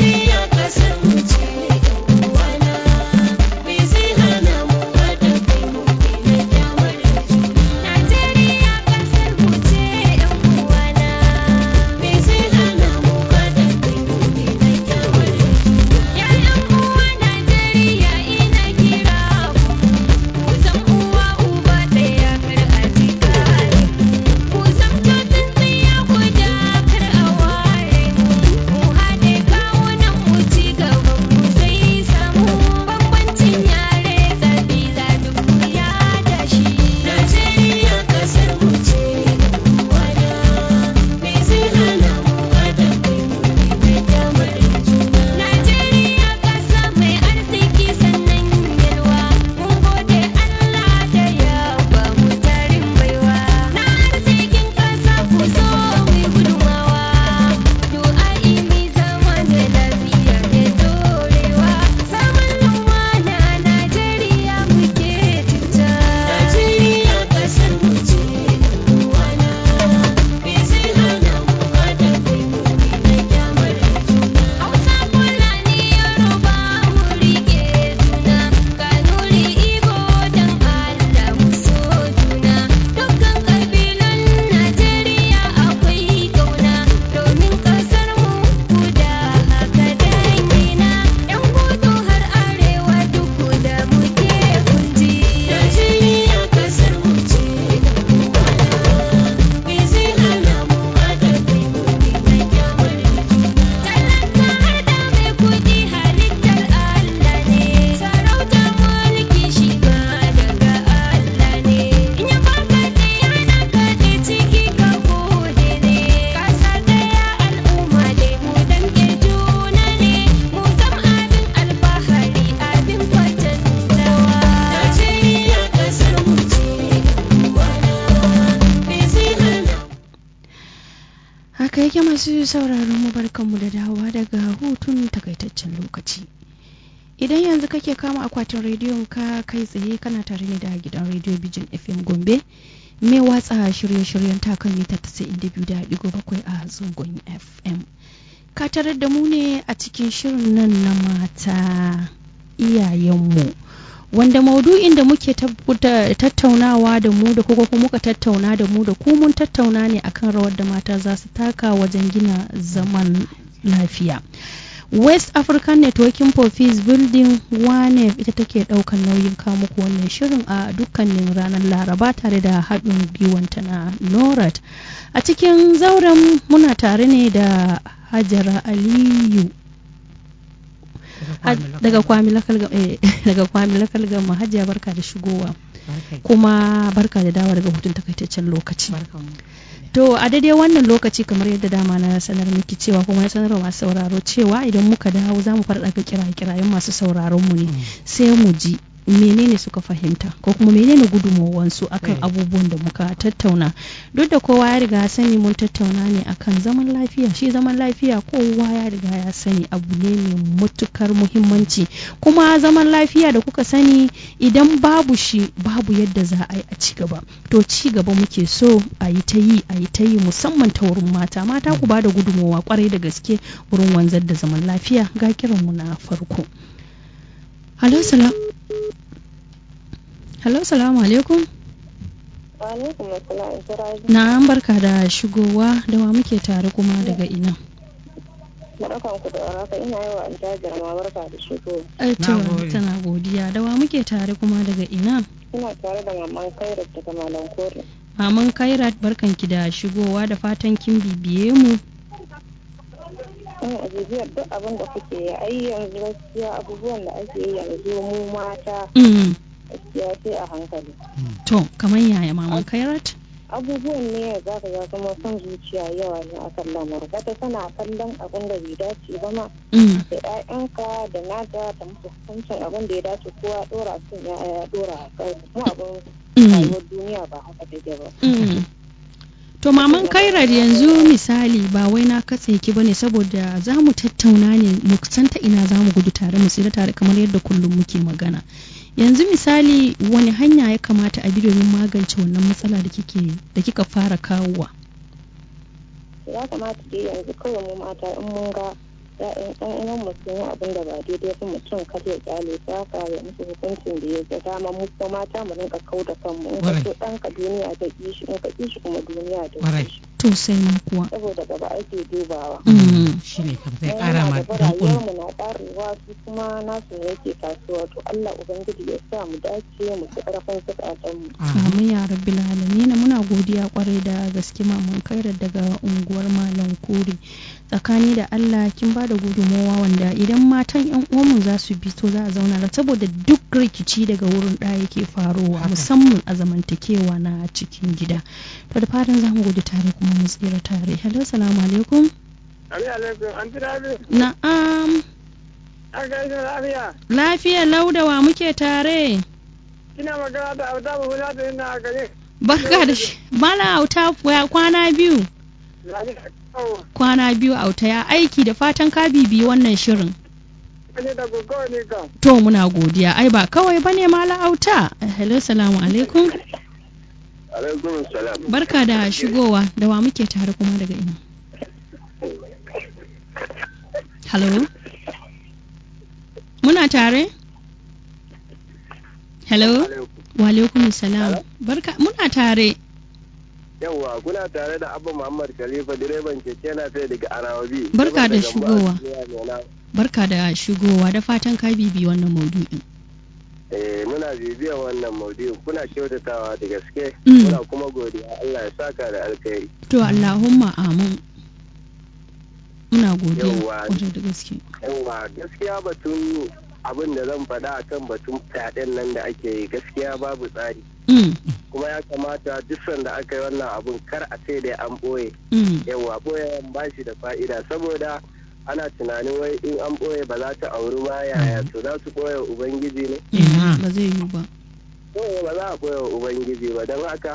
masu sauraron mu barkanmu da dawowa daga hutun takaitaccen lokaci idan yanzu kake kama akwatin rediyon ka kai tsaye kana tare ne da gidan rediyo bijin fm gombe mai watsa shirye-shiryen takan mita 92.7 a zangon fm ka tarar da mu ne a cikin shirin nan na mata iyayenmu wanda maudu'in da muke tattaunawa da mu da kuma muka tattauna da mu da ku mun tattauna ne akan rawar da mata za su taka wajen gina zaman lafiya west african networking for peace building wane ita take daukan nauyin muku wannan shirin a dukkanin ranar laraba tare da haɗin gwiwanta na norat a cikin zauren muna tare ne da hajara aliyu daga kwami lakal gama hajiya barka da shigowa kuma barka da dawa daga hutun takaitaccen lokaci to a daidai wannan lokaci kamar yadda dama na sanar miki cewa kuma ya sanar masu sauraro cewa idan muka dawo za mu fara kira-kirayen masu sauraron mu ne sai mu ji menene suka fahimta ko kuma menene gudunmawansu akan abubuwan da muka tattauna duk da kowa ya riga sani mun tattauna ne akan zaman lafiya shi zaman lafiya kowa ya riga ya sani abu ne mai matukar muhimmanci kuma zaman lafiya da kuka sani idan babu shi babu yadda za a yi a ci gaba to ci gaba muke so a yi ta yi a yi ta yi musamman ta wurin mata mata ku ba da gudunmawa kwarai da gaske wurin wanzar da zaman lafiya ga kiranmu na farko Halo salam. Halo salamu alaikum. Alaikum assalam Siraji. Na'am barka da shigowa da wa muke tare kuma daga ina. Barkan ku da warhaka ina yi wa Aljajar ma barka da shigo. To tana godiya da wa muke tare kuma daga ina. Ina tare da maman Kairat daga Malam Kore. Maman Kairat barkanki da shigowa da fatan kin bibiye mu. ina bibiyar duk abin da kuke yi ai yanzu gaskiya abubuwan da ake yi yanzu mu mata gaskiya sai a hankali to kamar yaya maman kairat abubuwan ne za ka ga kuma son zuciya yawa ne a kan lamarin wata tana kallon abin da bai dace ba ma da ƴaƴanka da nata ta musu hukuncin abin da ya dace kowa ɗora sun ya ɗora a kai kuma abin rayuwar duniya ba haka take ba To maman Kairar yanzu misali ba wai na katse ki bane saboda za mu tattauna ne mu san ta ina za mu gudu tare mu tsira tare kamar yadda kullum muke magana. Yanzu misali wani hanya ya kamata a bi domin magance wannan matsala da kike da kika fara kawowa. Ya kamata dai yanzu kawai mu mata in mun ga ya'yan ɗan uwan mu sun yi abin da ba daidai ba mutum kar ya kyale su haka ya musu hukuncin da ya ga dama mu kuma mata mu rinka kau da kanmu in ka so ɗanka duniya ta ƙi shi in ka ƙi shi kuma duniya ta ƙi shi. To sai ma kuwa. Saboda gaba ake dubawa. Shi ne kam zai ƙara ma rayuwar mu na ƙarewa su kuma nasu yake kasuwa to Allah Ubangiji ya sa mu dace mu ci ƙarfin zukatan mu. Amin ya rabbi na muna godiya kwarai da gaske maman kairar daga unguwar Malam Kuri. Tsakani da Allah kin ba da gudunmowa wanda idan matan yan uwanmu za su bi to za a zauna da saboda duk rikici daga wurin ɗaya yake faruwa musamman a zamantakewa na cikin gida to da fatan za mu gudu tare kuma mu tsira tare hello salamu alaikum alaikum an ji rabi na'am an gaishe lafiya lafiya laudawa muke tare kina magana da auta ba hula da ina a gare barka da shi mala auta kwana biyu kwana biyu auta ya aiki da fatan ka bibiyi wannan shirin ne da gogo ne kam to muna godiya ai ba kawai bane mala auta hello salamu alaikum alaikum salam barka da shigowa da wa muke tare kuma daga ina hello muna tare hello wa alaikum salam barka muna tare yawwa kuna tare da abu muhammad khalifa direban keke na sai daga arawabi barka da shigowa barka da shigowa da fatan ka bibi wannan maudu'in eh muna bibiyar wannan maudu'in kuna kyautatawa da gaske muna kuma godiya Allah ya saka da alkhairi to Allahumma amin muna godiya kwarai da gaske yawwa gaskiya batun abin da zan faɗa akan batun fyaɗen nan da ake yi gaskiya babu tsari kuma ya kamata duk sanda aka yi wannan abun kar a ce da an ɓoye yawa ɓoye ba shi da fa'ida saboda ana tunanin wai in an ɓoye ba za ta auri ba yaya to za su ɓoye ubangiji ne ba zai yi ba ɓoye ba za a ɓoye ubangiji ba don haka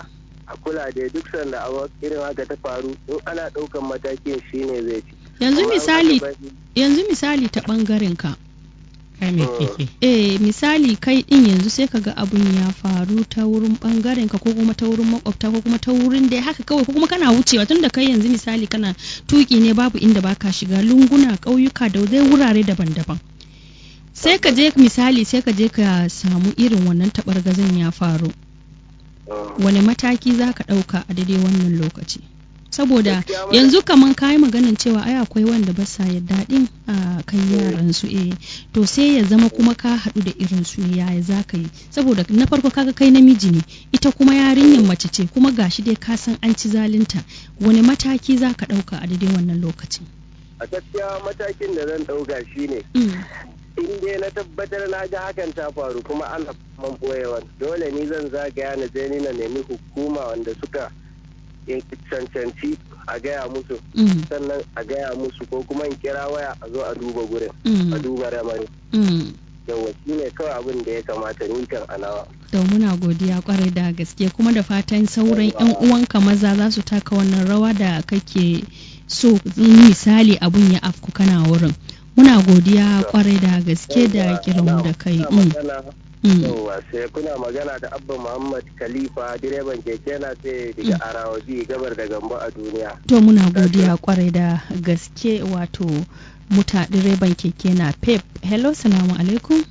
a kula da duk sanda a irin haka ta faru in ana ɗaukan matakin shine zai ci yanzu Amma in misali aka bari- yanzu misali ta bangaren ka kai me kike eh misali kai din yanzu sai kaga abun ya faru ta wurin bangaren ka ko kuma ta wurin makwabta ko kuma ta wurin da haka kawai ko kuma kana wucewa tunda kai yanzu misali kana tuki ne babu inda baka shiga lunguna ƙauyuka da dai wurare daban-daban sai ka je misali sai ka je ka samu irin wannan taɓargazan ya faru Mm. wani mataki za ka ɗauka a daidai wannan lokaci saboda Gaskiya ma- yanzu kaman kayi maganin cewa ai akwai wanda ba sa yadda din a kan yaran su eh to sai ya zama kuma ka haɗu da irin su yaya za ka yi saboda na farko kaga kai namiji ne ita kuma yarinyar mace ce kuma gashi dai ka san an ci zalunta wani mataki za ka ɗauka a daidai wannan lokacin a gaskiya matakin da zan ɗauka shine Mm, in dai na tabbatar na ga hakan ta faru kuma ana man boyewa dole ni zan zagaya na je ni na nemi hukuma wanda suka in- cancanci a gaya musu mm, sannan a gaya musu ko kuma in kira waya a zo a duba gurin a mm, duba ramarin mm. yawa shi ne kawai abin da ya kamata ni kan anawa to muna godiya kwarai da gaske kuma da fatan sauran yan uwanka maza za su taka wannan rawa da kake so in misali abun ya afku kana wurin muna godiya kwarai da gaske da kiranmu da kai Kuna mm, magana- mm. yawa sai kuna magana da abba muhammad khalifa direban keke na sai daga arawaji gabar da gambo a duniya to muna godiya kwarai da gaske wato muta direban keke na pep hello salamu alaikum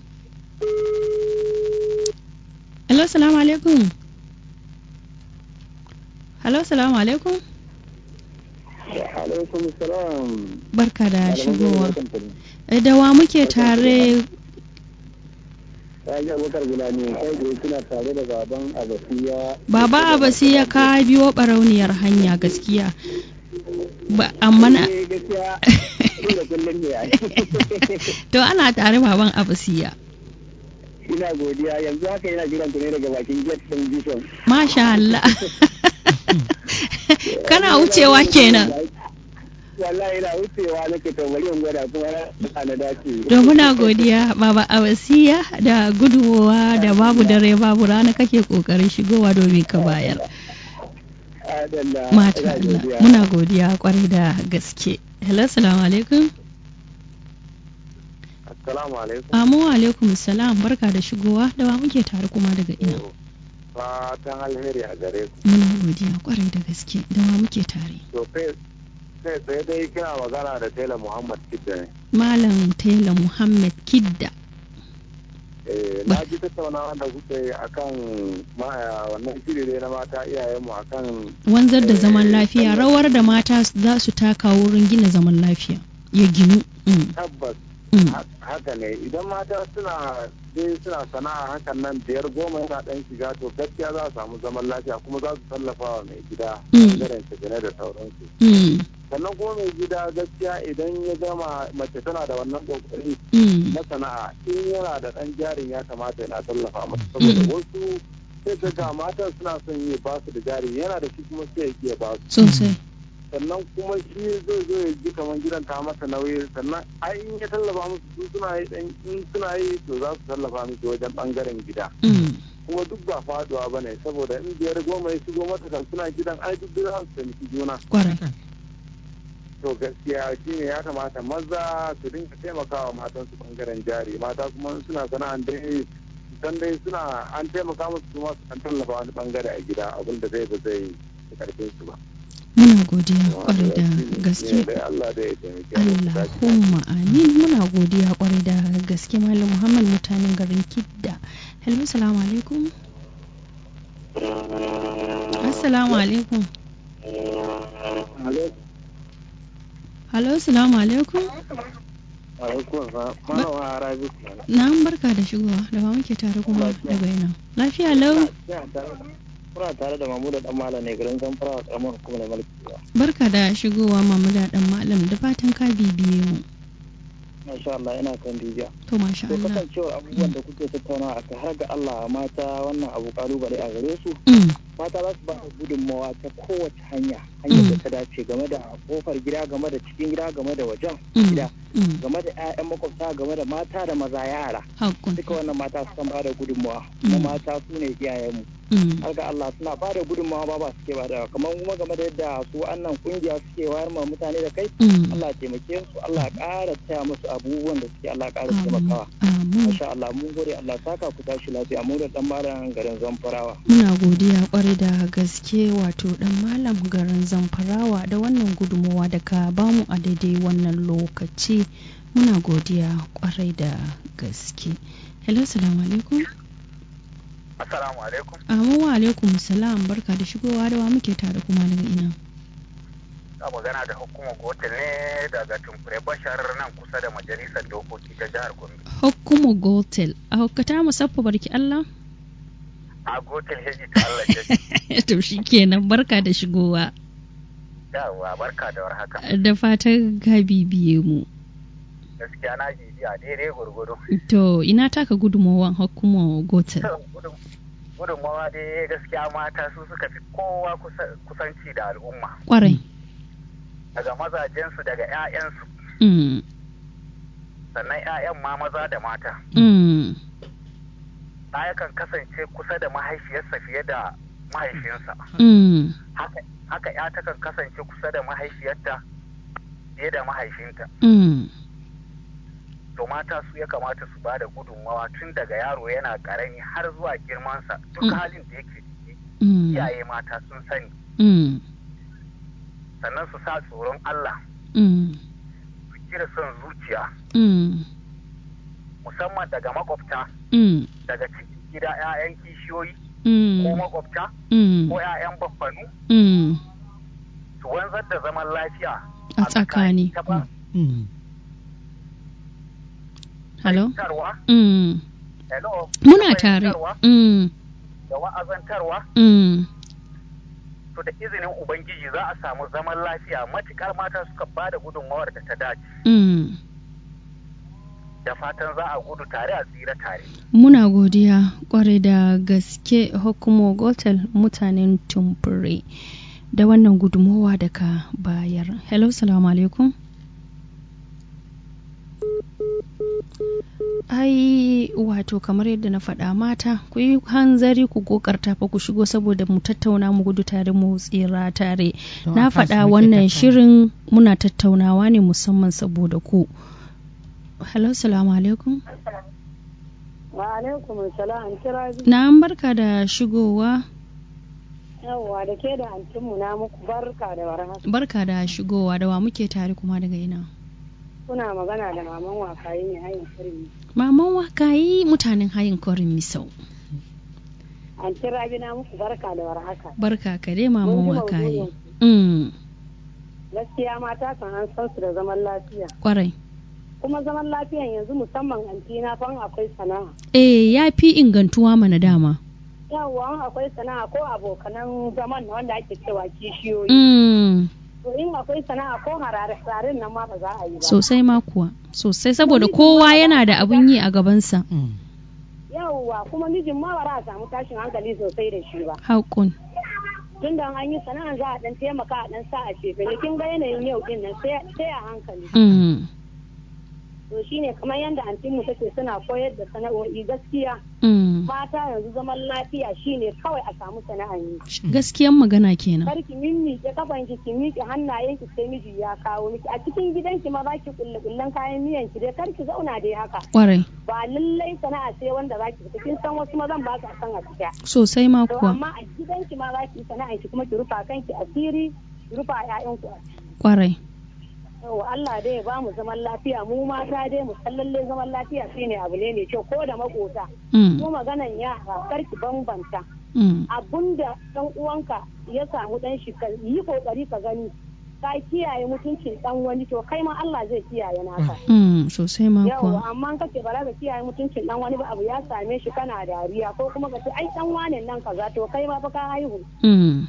hello salamu alaikum hello salamu alaikum alaikum salam barka da shigowa Eh, da wa muke tare ya ji abokar gulani kai da suna tare da baban abasiya baba abasi ya ka biyo barauniyar hanya gaskiya ba amma na eh gaskiya da kullum ne ai to ana tare baban abasiya ina godiya yanzu haka yana jiran ku ne daga bakin gate din bishop masha Allah kana wucewa kenan wallahi ina wucewa nake to bari in gwada kuma na na dace to muna godiya baba abasiya da guduwa da babu dare babu rana kake kokarin shigowa domin ka bayar Adalla, mata ina Allah godiya. muna godiya kwarai da gaske hello assalamu alaikum assalamu alaikum amu alaikum salam barka da shigowa da wa muke tare kuma daga ina fatan alheri a gare ku muna godiya kwarai da gaske da wa muke tare to kai kai sai dai kina magana da Taylor Muhammad Kidda ne malam taylor muhammad kidda eh na ji tattaunawa da kuke yi akan ma wannan shiri ne na mata iyayenmu akan wanzar da zaman lafiya rawar da mata za su taka wurin gina zaman lafiya ya ginu Mm, tabbas mm, ha- haka ne idan mata suna dai suna sana'a hakan nan biyar goma yana dan shiga to gaskiya za su samu zaman lafiya kuma za su tallafa wa mai gida Mm. bangaren shigane da sauransu mm, sannan kuma mai gida gaskiya idan ya gama mace tana da wannan kokari mm, na sana'a in yana da ɗan jarin ya kamata yana tallafa masa saboda Mm. wasu sai ka ga matan suna son yi ba su da jari yana da shi kuma sai ya ke ba su sosai sannan kuma shi zai zo ya ji kamar gidan ta masa nauyi sannan ai in ya tallafa musu su suna yi dan in suna yi to za su tallafa musu wajen bangaren gida Mm, kuma duk ba faduwa bane saboda in biyar goma ya shigo mata kan suna gidan ai duk za su taimaki juna kwarai to gaskiya shine ya kamata maza su dinga taimakawa matan su bangaren jari mata kuma in suna sana'an dai dan dai suna an taimaka musu kuma su kan tallafa wani bangare a gida abin da zai ba zai yi karfin su ba muna godiya kwarai da gaske dai Allah da ya taimake mu su tashi Allahumma amin muna godiya kwarai da gaske malam Muhammad mutanen garin Kidda hello salamu alaikum assalamu alaikum hello salamu alaikum alaikum malam harabi na barka da shigowa da ba muke tare kuma daga ina lafiya lau kuna tare da mamu da dan malam ne garin zamfara a karamar hukumar mulki barka da shigowa mamu da dan malam da fatan ka bibiye mu masha Allah ina kan dijiya to to masha to Allah kasancewar abubuwan da kuke tattaunawa a kai har ga Allah mata wannan abu kalubale a gare su Mm, mata za su ba da gudunmawa ta kowace hanya hanyar da ta dace game da kofar gida game da cikin gida game da wajen mm, gida mm, game da 'ya'yan makwabta game da mata da maza yara haƙƙun duka wannan mata su kan ba da gudunmawa kuma Mm. mata su ne iyayenmu Mm, har ga Allah suna ba da gudunmawa ba ba suke ba da kamar kuma game da yadda su wannan kungiya suke wayar ma mutane da kai mm. Allah ya taimake su Allah ya ƙara taya musu abubuwan da suke Allah ya ƙara Amin, taimakawa amin. Masha Allah mun gode Allah saka ku tashi lafiya mu da dan malam garin Zamfarawa Muna godiya kwarai da gaske wato dan malam garin zamfarawa da wannan gudunmawa da ka bamu a daidai wannan lokaci muna godiya kwarai da gaske. Hello, salamu alaikum. Assalamu alaikum. Amu wa alaikum salam barka da shigowa da wa muke tare kuma daga ina. Ka magana da hukumar gotel ne daga Tumfure Bashar nan kusa da majalisar dokoki ta jihar Gombe. Hukumu Gotel, a hukkata musaffa barki Allah? A gotel heji ta Allah ya to shi kenan barka da shigowa. yawa barka da warhaka. Da fatan ka bibiye mu. Gaskiya na bibiya daidai gurgudu. To ina taka gudunmawan hukumu Gotel. Gudun- Gudunmawa dai gaskiya mata su suka fi kowa kusa- kusanci da al'umma. Kwarai. Daga mazajensu daga 'ya'yansu Mm. sannan 'ya'yan ma maza da mata. Mm. ɗa yakan kasance kusa da mahaifiyarsa fiye da mahaifinsa Mm. haka haka ya takan kasance kusa da mahaifiyarta fiye da mahaifinta Mm. to mata su ya kamata su ba da gudunmawa tun daga yaro yana karami har zuwa girmansa duk Mm. halin da yake ciki Mm. iyaye mata sun sani Mm. sannan su sa tsoron Allah Mm. su cire son zuciya Mm. musamman daga makwabta Mm. daga cikin gida 'ya'yan kishiyoyi ko Mm. makwabta Mm. ko 'ya'yan baffanu Mm. su wanzar da zaman lafiya A tsakani. ta ba Mm. Hello? tarwa Mm. hello Muna tare. fahimtarwa Mm. da wa'azantarwa Mm. to da izinin ubangiji za a samu zaman lafiya matukar mata suka ba da gudunmawar da ta dace Mm. da fatan za a gudu tare a tsira tare Muna godiya kwarai da gaske hukumo gotel mutanen tumfure da wannan gudunmowa da ka bayar. Hello, salamu alaikum. Ai, wato kamar yadda na faɗa mata, ku yi hanzari ku kokarta fa ku shigo saboda mu tattauna mu gudu tare mu tsira tare. To, Na a kansu faɗa muke wannan tattauna. shirin muna tattaunawa ne musamman saboda ku. Hello, salamu alaikum. wa alaikum salam kira Na an barka da shigowa. yawwa da ke da antinmu na muku barka da warhaka Barka da shigowa da wa muke tare kuma daga ina. kuna magana da maman wakayi ne hayin kurmi Maman wakayi mutanen hayin kwarin misau. an kira bi na muku barka da warhaka Barka ka dai maman Mun ji wakayi. maudu'in. Mm, gaskiya mata kan an san su da zaman lafiya kwarai. kuma zaman lafiyan yanzu musamman antina fan akwai sana'a Eh ya fi ingantuwa mana dama. yawwa in akwai sana'a ko abokanan zaman na wanda ake cewa kishiyoyi Mm, to in akwai sana'a ko harare nan ma ba za a yi ba sosai ma kuwa. Sosai saboda kowa yana da abun yi a gabansa. Mm. yawwa kuma mijin ma ba za a samu tashin hankali sosai da shi ba Haƙun. tun da an yi sana'a za a dan taimaka a dan sa a shefe kin ga yanayin yau din nan sai sai a hankali Mm, to shine kamar yadda antinmu take suna koyar da sana'o'i gaskiya mm. mata yanzu zaman lafiya shine kawai a samu sana'an yi Gaskiyan magana kenan. kar ki mimmiƙe kafan ki ki miƙe hannayen ki sai miji ya kawo miki a cikin gidanki ma za ki kulle kullen kayan miyan ki dai kar ki zauna dai haka Kwarai. ba lallai sana'a sai wanda za ki fita kin san wasu mazan ba su san a fita Sosai ma to kuwa. amma a gidanki ma za ki yi sana'a ki kuma ki rufa kanki asiri ki rufa ƴaƴanku asiri Kwarai. Yawwa Allah dai ya ba mu zaman lafiya mu mata dai mu san lalle zaman lafiya shine abu ne mai kyau ko da makota Mm, ko maganan yara kar ki bambanta mm. abunda dan uwanka ya samu dan shi ka yi kokari ka gani ka kiyaye mutuncin dan wani to kai ma Allah zai kiyaye naka Mm, sosai ma yawa kuwa. amma kace ba za ka kiyaye mutuncin dan wani ba abu ya same shi kana dariya ko kuma ka ce ai dan wane nan kaza to kai ma fa ka haihu Mm,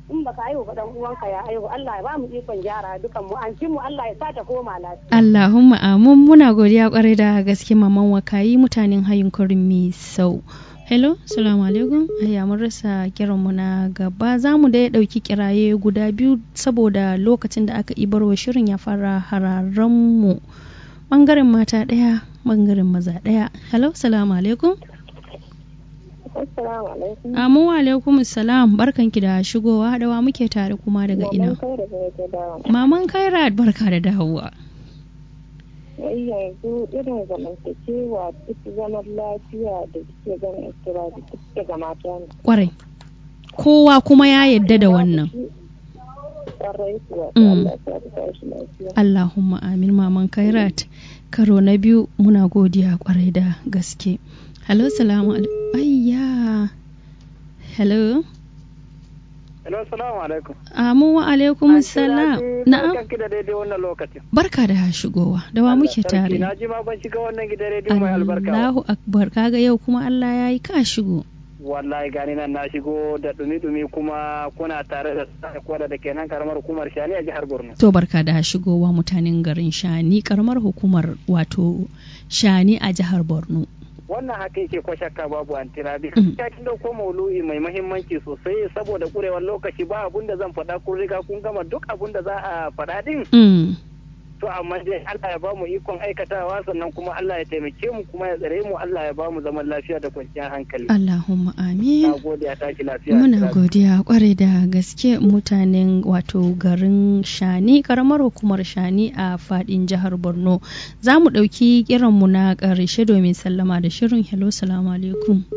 in baka haihu ba dan uwanka ya haihu Allah ya ba mu ikon gyara dukan mu an mu Allah ya sa ta koma lafiya Allahumma amin muna godiya kwarai da gaske maman wakayi mutanen hayin kurin mi sau hello salamu alaikum ayya mun rasa kiran mu na gaba za mu da ya dauki kiraye guda biyu saboda lokacin da aka ibar wa shirin ya fara hararen mu bangaren mata daya bangaren maza daya hello salamu alaikum assalamu alaikum amu wa alaikum salam barkanki da shigowa dawa muke tare kuma daga ina maman kairat barka da dawowa wai yanzu irin zamantakewa duk zaman lafiya da suke ganin istira da duk daga mata ne kwarai kowa kuma ya yadda da wannan kwarai kuwa Mm. Allah ya sa ta tashi lafiya Allahumma amin maman kairat karo na biyu muna godiya kwarai da gaske hello salamu alaikum ayya hello Hello, salamu alaikum. amu wa alaikum salam na'am Barkan ki da daidai wannan lokacin. barka da shigowa da wa muke tare Na ji ma ban shiga wannan gidan rediyo mai albarka. ba. Allahu akbar kaga yau kuma Allah ya yi ka shigo Wallahi gani nan na shigo da dumi-dumi kuma kuna tare da sa kwada da kenan karamar hukumar Shani a jihar Borno. to barka da shigowa mutanen garin Shani karamar hukumar wato Shani a jihar Borno Wannan haka yake ko shakka babu antirabi. Mm. Ya kin dauko maulu'i mai mahimmanci sosai saboda kurewar lokaci ba abun da zan faɗa kun riga kun gama duk abun da za a faɗa din. mm. To amma dai Allah ya bamu ikon aikatawa sannan kuma Allah ya taimake mu kuma ya tsare mu Allah ya bamu zaman lafiya da kwanciyar hankali. Allahumma amin Na gode a tashi lafiya. Muna Antirabi. godiya kwarai da gaske mutanen wato garin Shani karamar hukumar Shani a fadin jihar Borno. Za mu ɗauki kiranmu na ƙarshe domin sallama da shirin Hello salamu alaikum.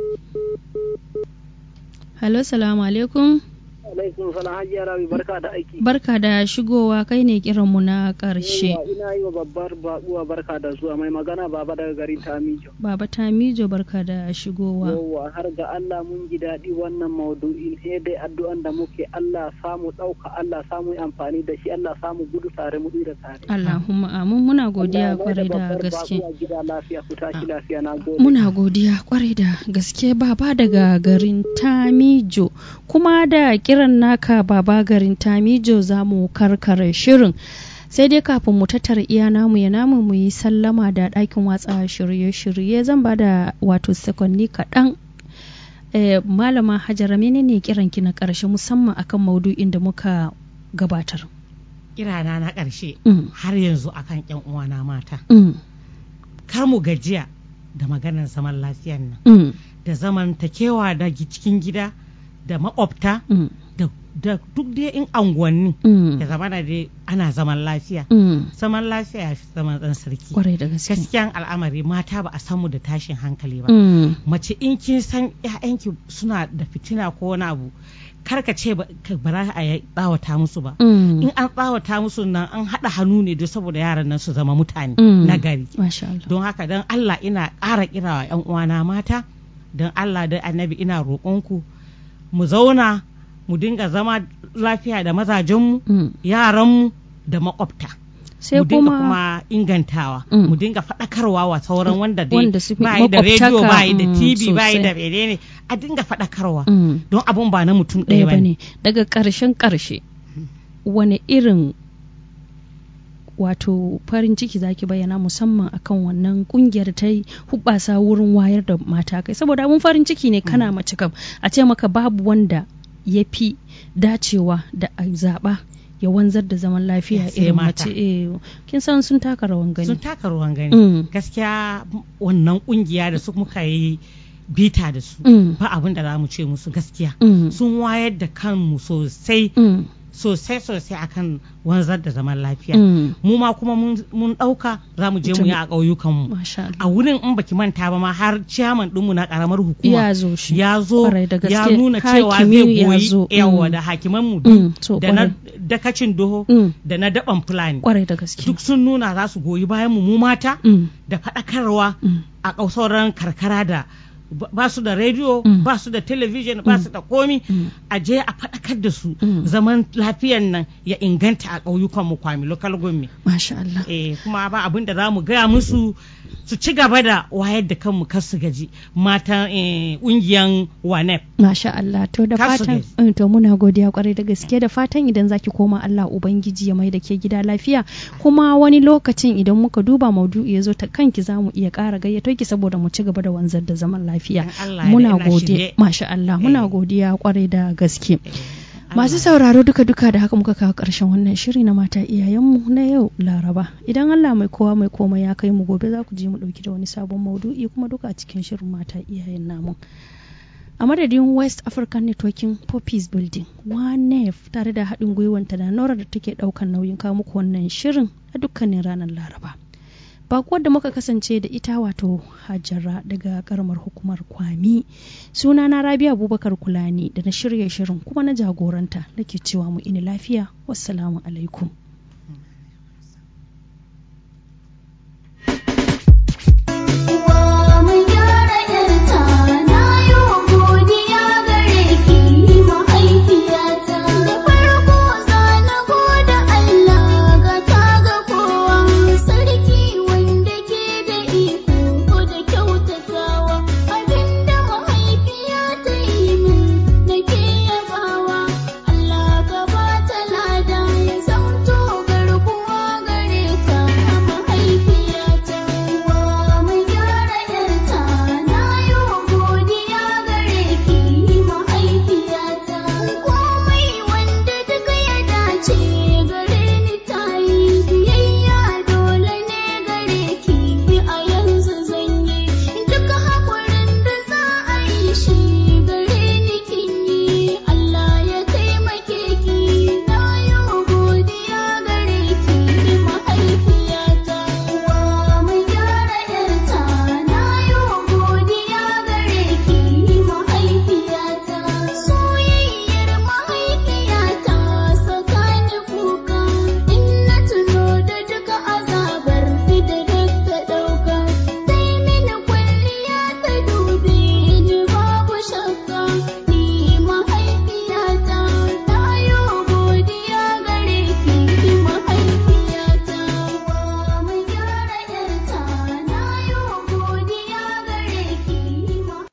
Hello salamu alaikum. alaikum salam hajiya rabi barka da aiki Barka da shigowa kai ne kiranmu na ƙarshe. Yawwa, ina yi wa babbar baƙuwa barka da zuwa mai magana baba daga garin tamijo Baba Tamijo barka da shigowa. yawwa har ga Allah mun ji daɗi wannan maudu'in sai dai addu'an da muke Allah samu ɗauka Allah samu yi amfani da shi Allah samu gudu tare mu da tare Allahumma amin muna godiya Allah ya mai kwarai da babbar gaske. baƙuwa gida lafiya ku tashi lafiya na gode Muna godiya kwarai da gaske baba daga garin Tamijo kuma da kiran naka baba garin Tamijo za mu karkare shirin. Sai dai kafin mu tattara iya namu ya namu mu yi sallama da ɗakin watsa shirye-shirye zan ba da wato sakonni kaɗan. Eh, Malama Hajara menene kiranki na ƙarshe musamman akan maudu'in da muka gabatar. kirana na ƙarshe Mm, har yanzu akan ƴan uwana mata mm, kar mu gajiya da maganar zaman lafiyan nan mm, da zamantakewa da gi- cikin gida da makwabta mm, da, da duk dai in anguwanni mm, ya zama da dai ana zaman lafiya mm. zaman lafiya ya fi zaman ɗan sarki Kwarai da gaske. gaskiyan al'amari mata ba a san mu da tashin hankali ba Mm, mace in kin san ƴaƴanki suna da fitina ko wani abu kar ka ce ba ka- ba za a yi tsawata musu ba mm. in an tsawata musu nan an haɗa hannu ne don saboda yaran nan su zama mutane Mm. na gari Masha Allah. don haka don Allah ina ƙara kira wa 'yan uwana mata don Allah da annabi ina roƙonku mu zauna mu dinga zama lafiya da mazajenmu Mm. yaranmu da makwabta Sai mu dinga kuma, kuma ingantawa Mm. mu dinga faɗakarwa wa sauran wanda dai Wanda su fi bayi da rediyo makwabtaka, bayi da mm, tv bayi sosai. da menene a dinga faɗakarwa Mm. don abun ba na mutum ɗaya ɗaya ba ba ne ne daga ƙarshen ƙarshe wani irin wato farin ciki zaki bayyana musamman akan wannan kungiyar ta yi hubbasa wurin wayar da mata kai saboda abun farin ciki ne kana mace kam a ce maka babu wanda ya fi dacewa da a zaɓa ya wanzar da zaman lafiya Sai irin mata. mace eh, kin san sun taka rawan sun gani taka ruwan gani Mm. gaskiya wannan kungiya da su muka yi bita da su Mm. ba abin da za mu ce musu gaskiya Mm. sun wayar da kanmu sosai Mm. sosai sosai akan wanzar da zaman lafiya Mm. mu ma kuma mun- mun ɗauka za mu je mu yi a ƙauyukanmu Masha Allah. a wurin in baki manta ba ma har ciyaman ɗinmu na ƙaramar hukuma ya zo shi ya zo Kwarai da ya gaske. nuna cewa Hakimi zai ya goyi zo. yawa Mm. da hakimanmu Mm, duk so da na kwarai. dakacin doho Mm. da na daban fulani kwarai da gaske duk sun nuna za su goyi bayan mu mu mata Mm. da faɗakarwa Mm. a ƙau- sauran karkara da ba- ba su da rediyo Mm. ba su da talabijin ba su da komi Mm. a je a faɗakar da su Mm. zaman lafiyan nan ya inganta a ƙauyukan mu kwami local government Masha Allah. eh kuma ba abin da za mu gaya musu su ci gaba da wayar da kanmu kar su gaji matan ƙungiyan wanep Masha Allah to da Kar su fatan gaji. Mm, to muna godiya kwarai da gaske da fatan idan zaki koma Allah ubangiji ya mai da ke gida lafiya kuma wani lokacin idan muka duba maudu'i ya zo ta kanki za mu iya ƙara gayyato ki saboda mu ci gaba da wanzar da zaman lafiya In Allah ya muna da ina godiya shirye. masha Allah muna Eh. godiya kwarai da gaske Masu Allah. sauraro duka-duka da haka muka kawo ƙarshen wannan shiri na mata iyayenmu na yau Laraba. Idan Allah mai kowa mai komai ya kai mu gobe za ku je mu ɗauki da wani sabon maudu'i kuma duka a cikin shirin mata iyayen namu. A madadin West African Networking Poppies Building, WANEF tare da haɗin gwiwanta da Nora da take ɗaukan nauyin kawo muku wannan shirin a dukkanin ranar Laraba. Bakuwar da muka kasance da ita wato Hajara daga karamar hukumar Kwami. Sunana Rabi Abubakar Kulani da na shirya shirin kuma na jagoranta nake cewa mu ini lafiya. Wassalamu alaikum.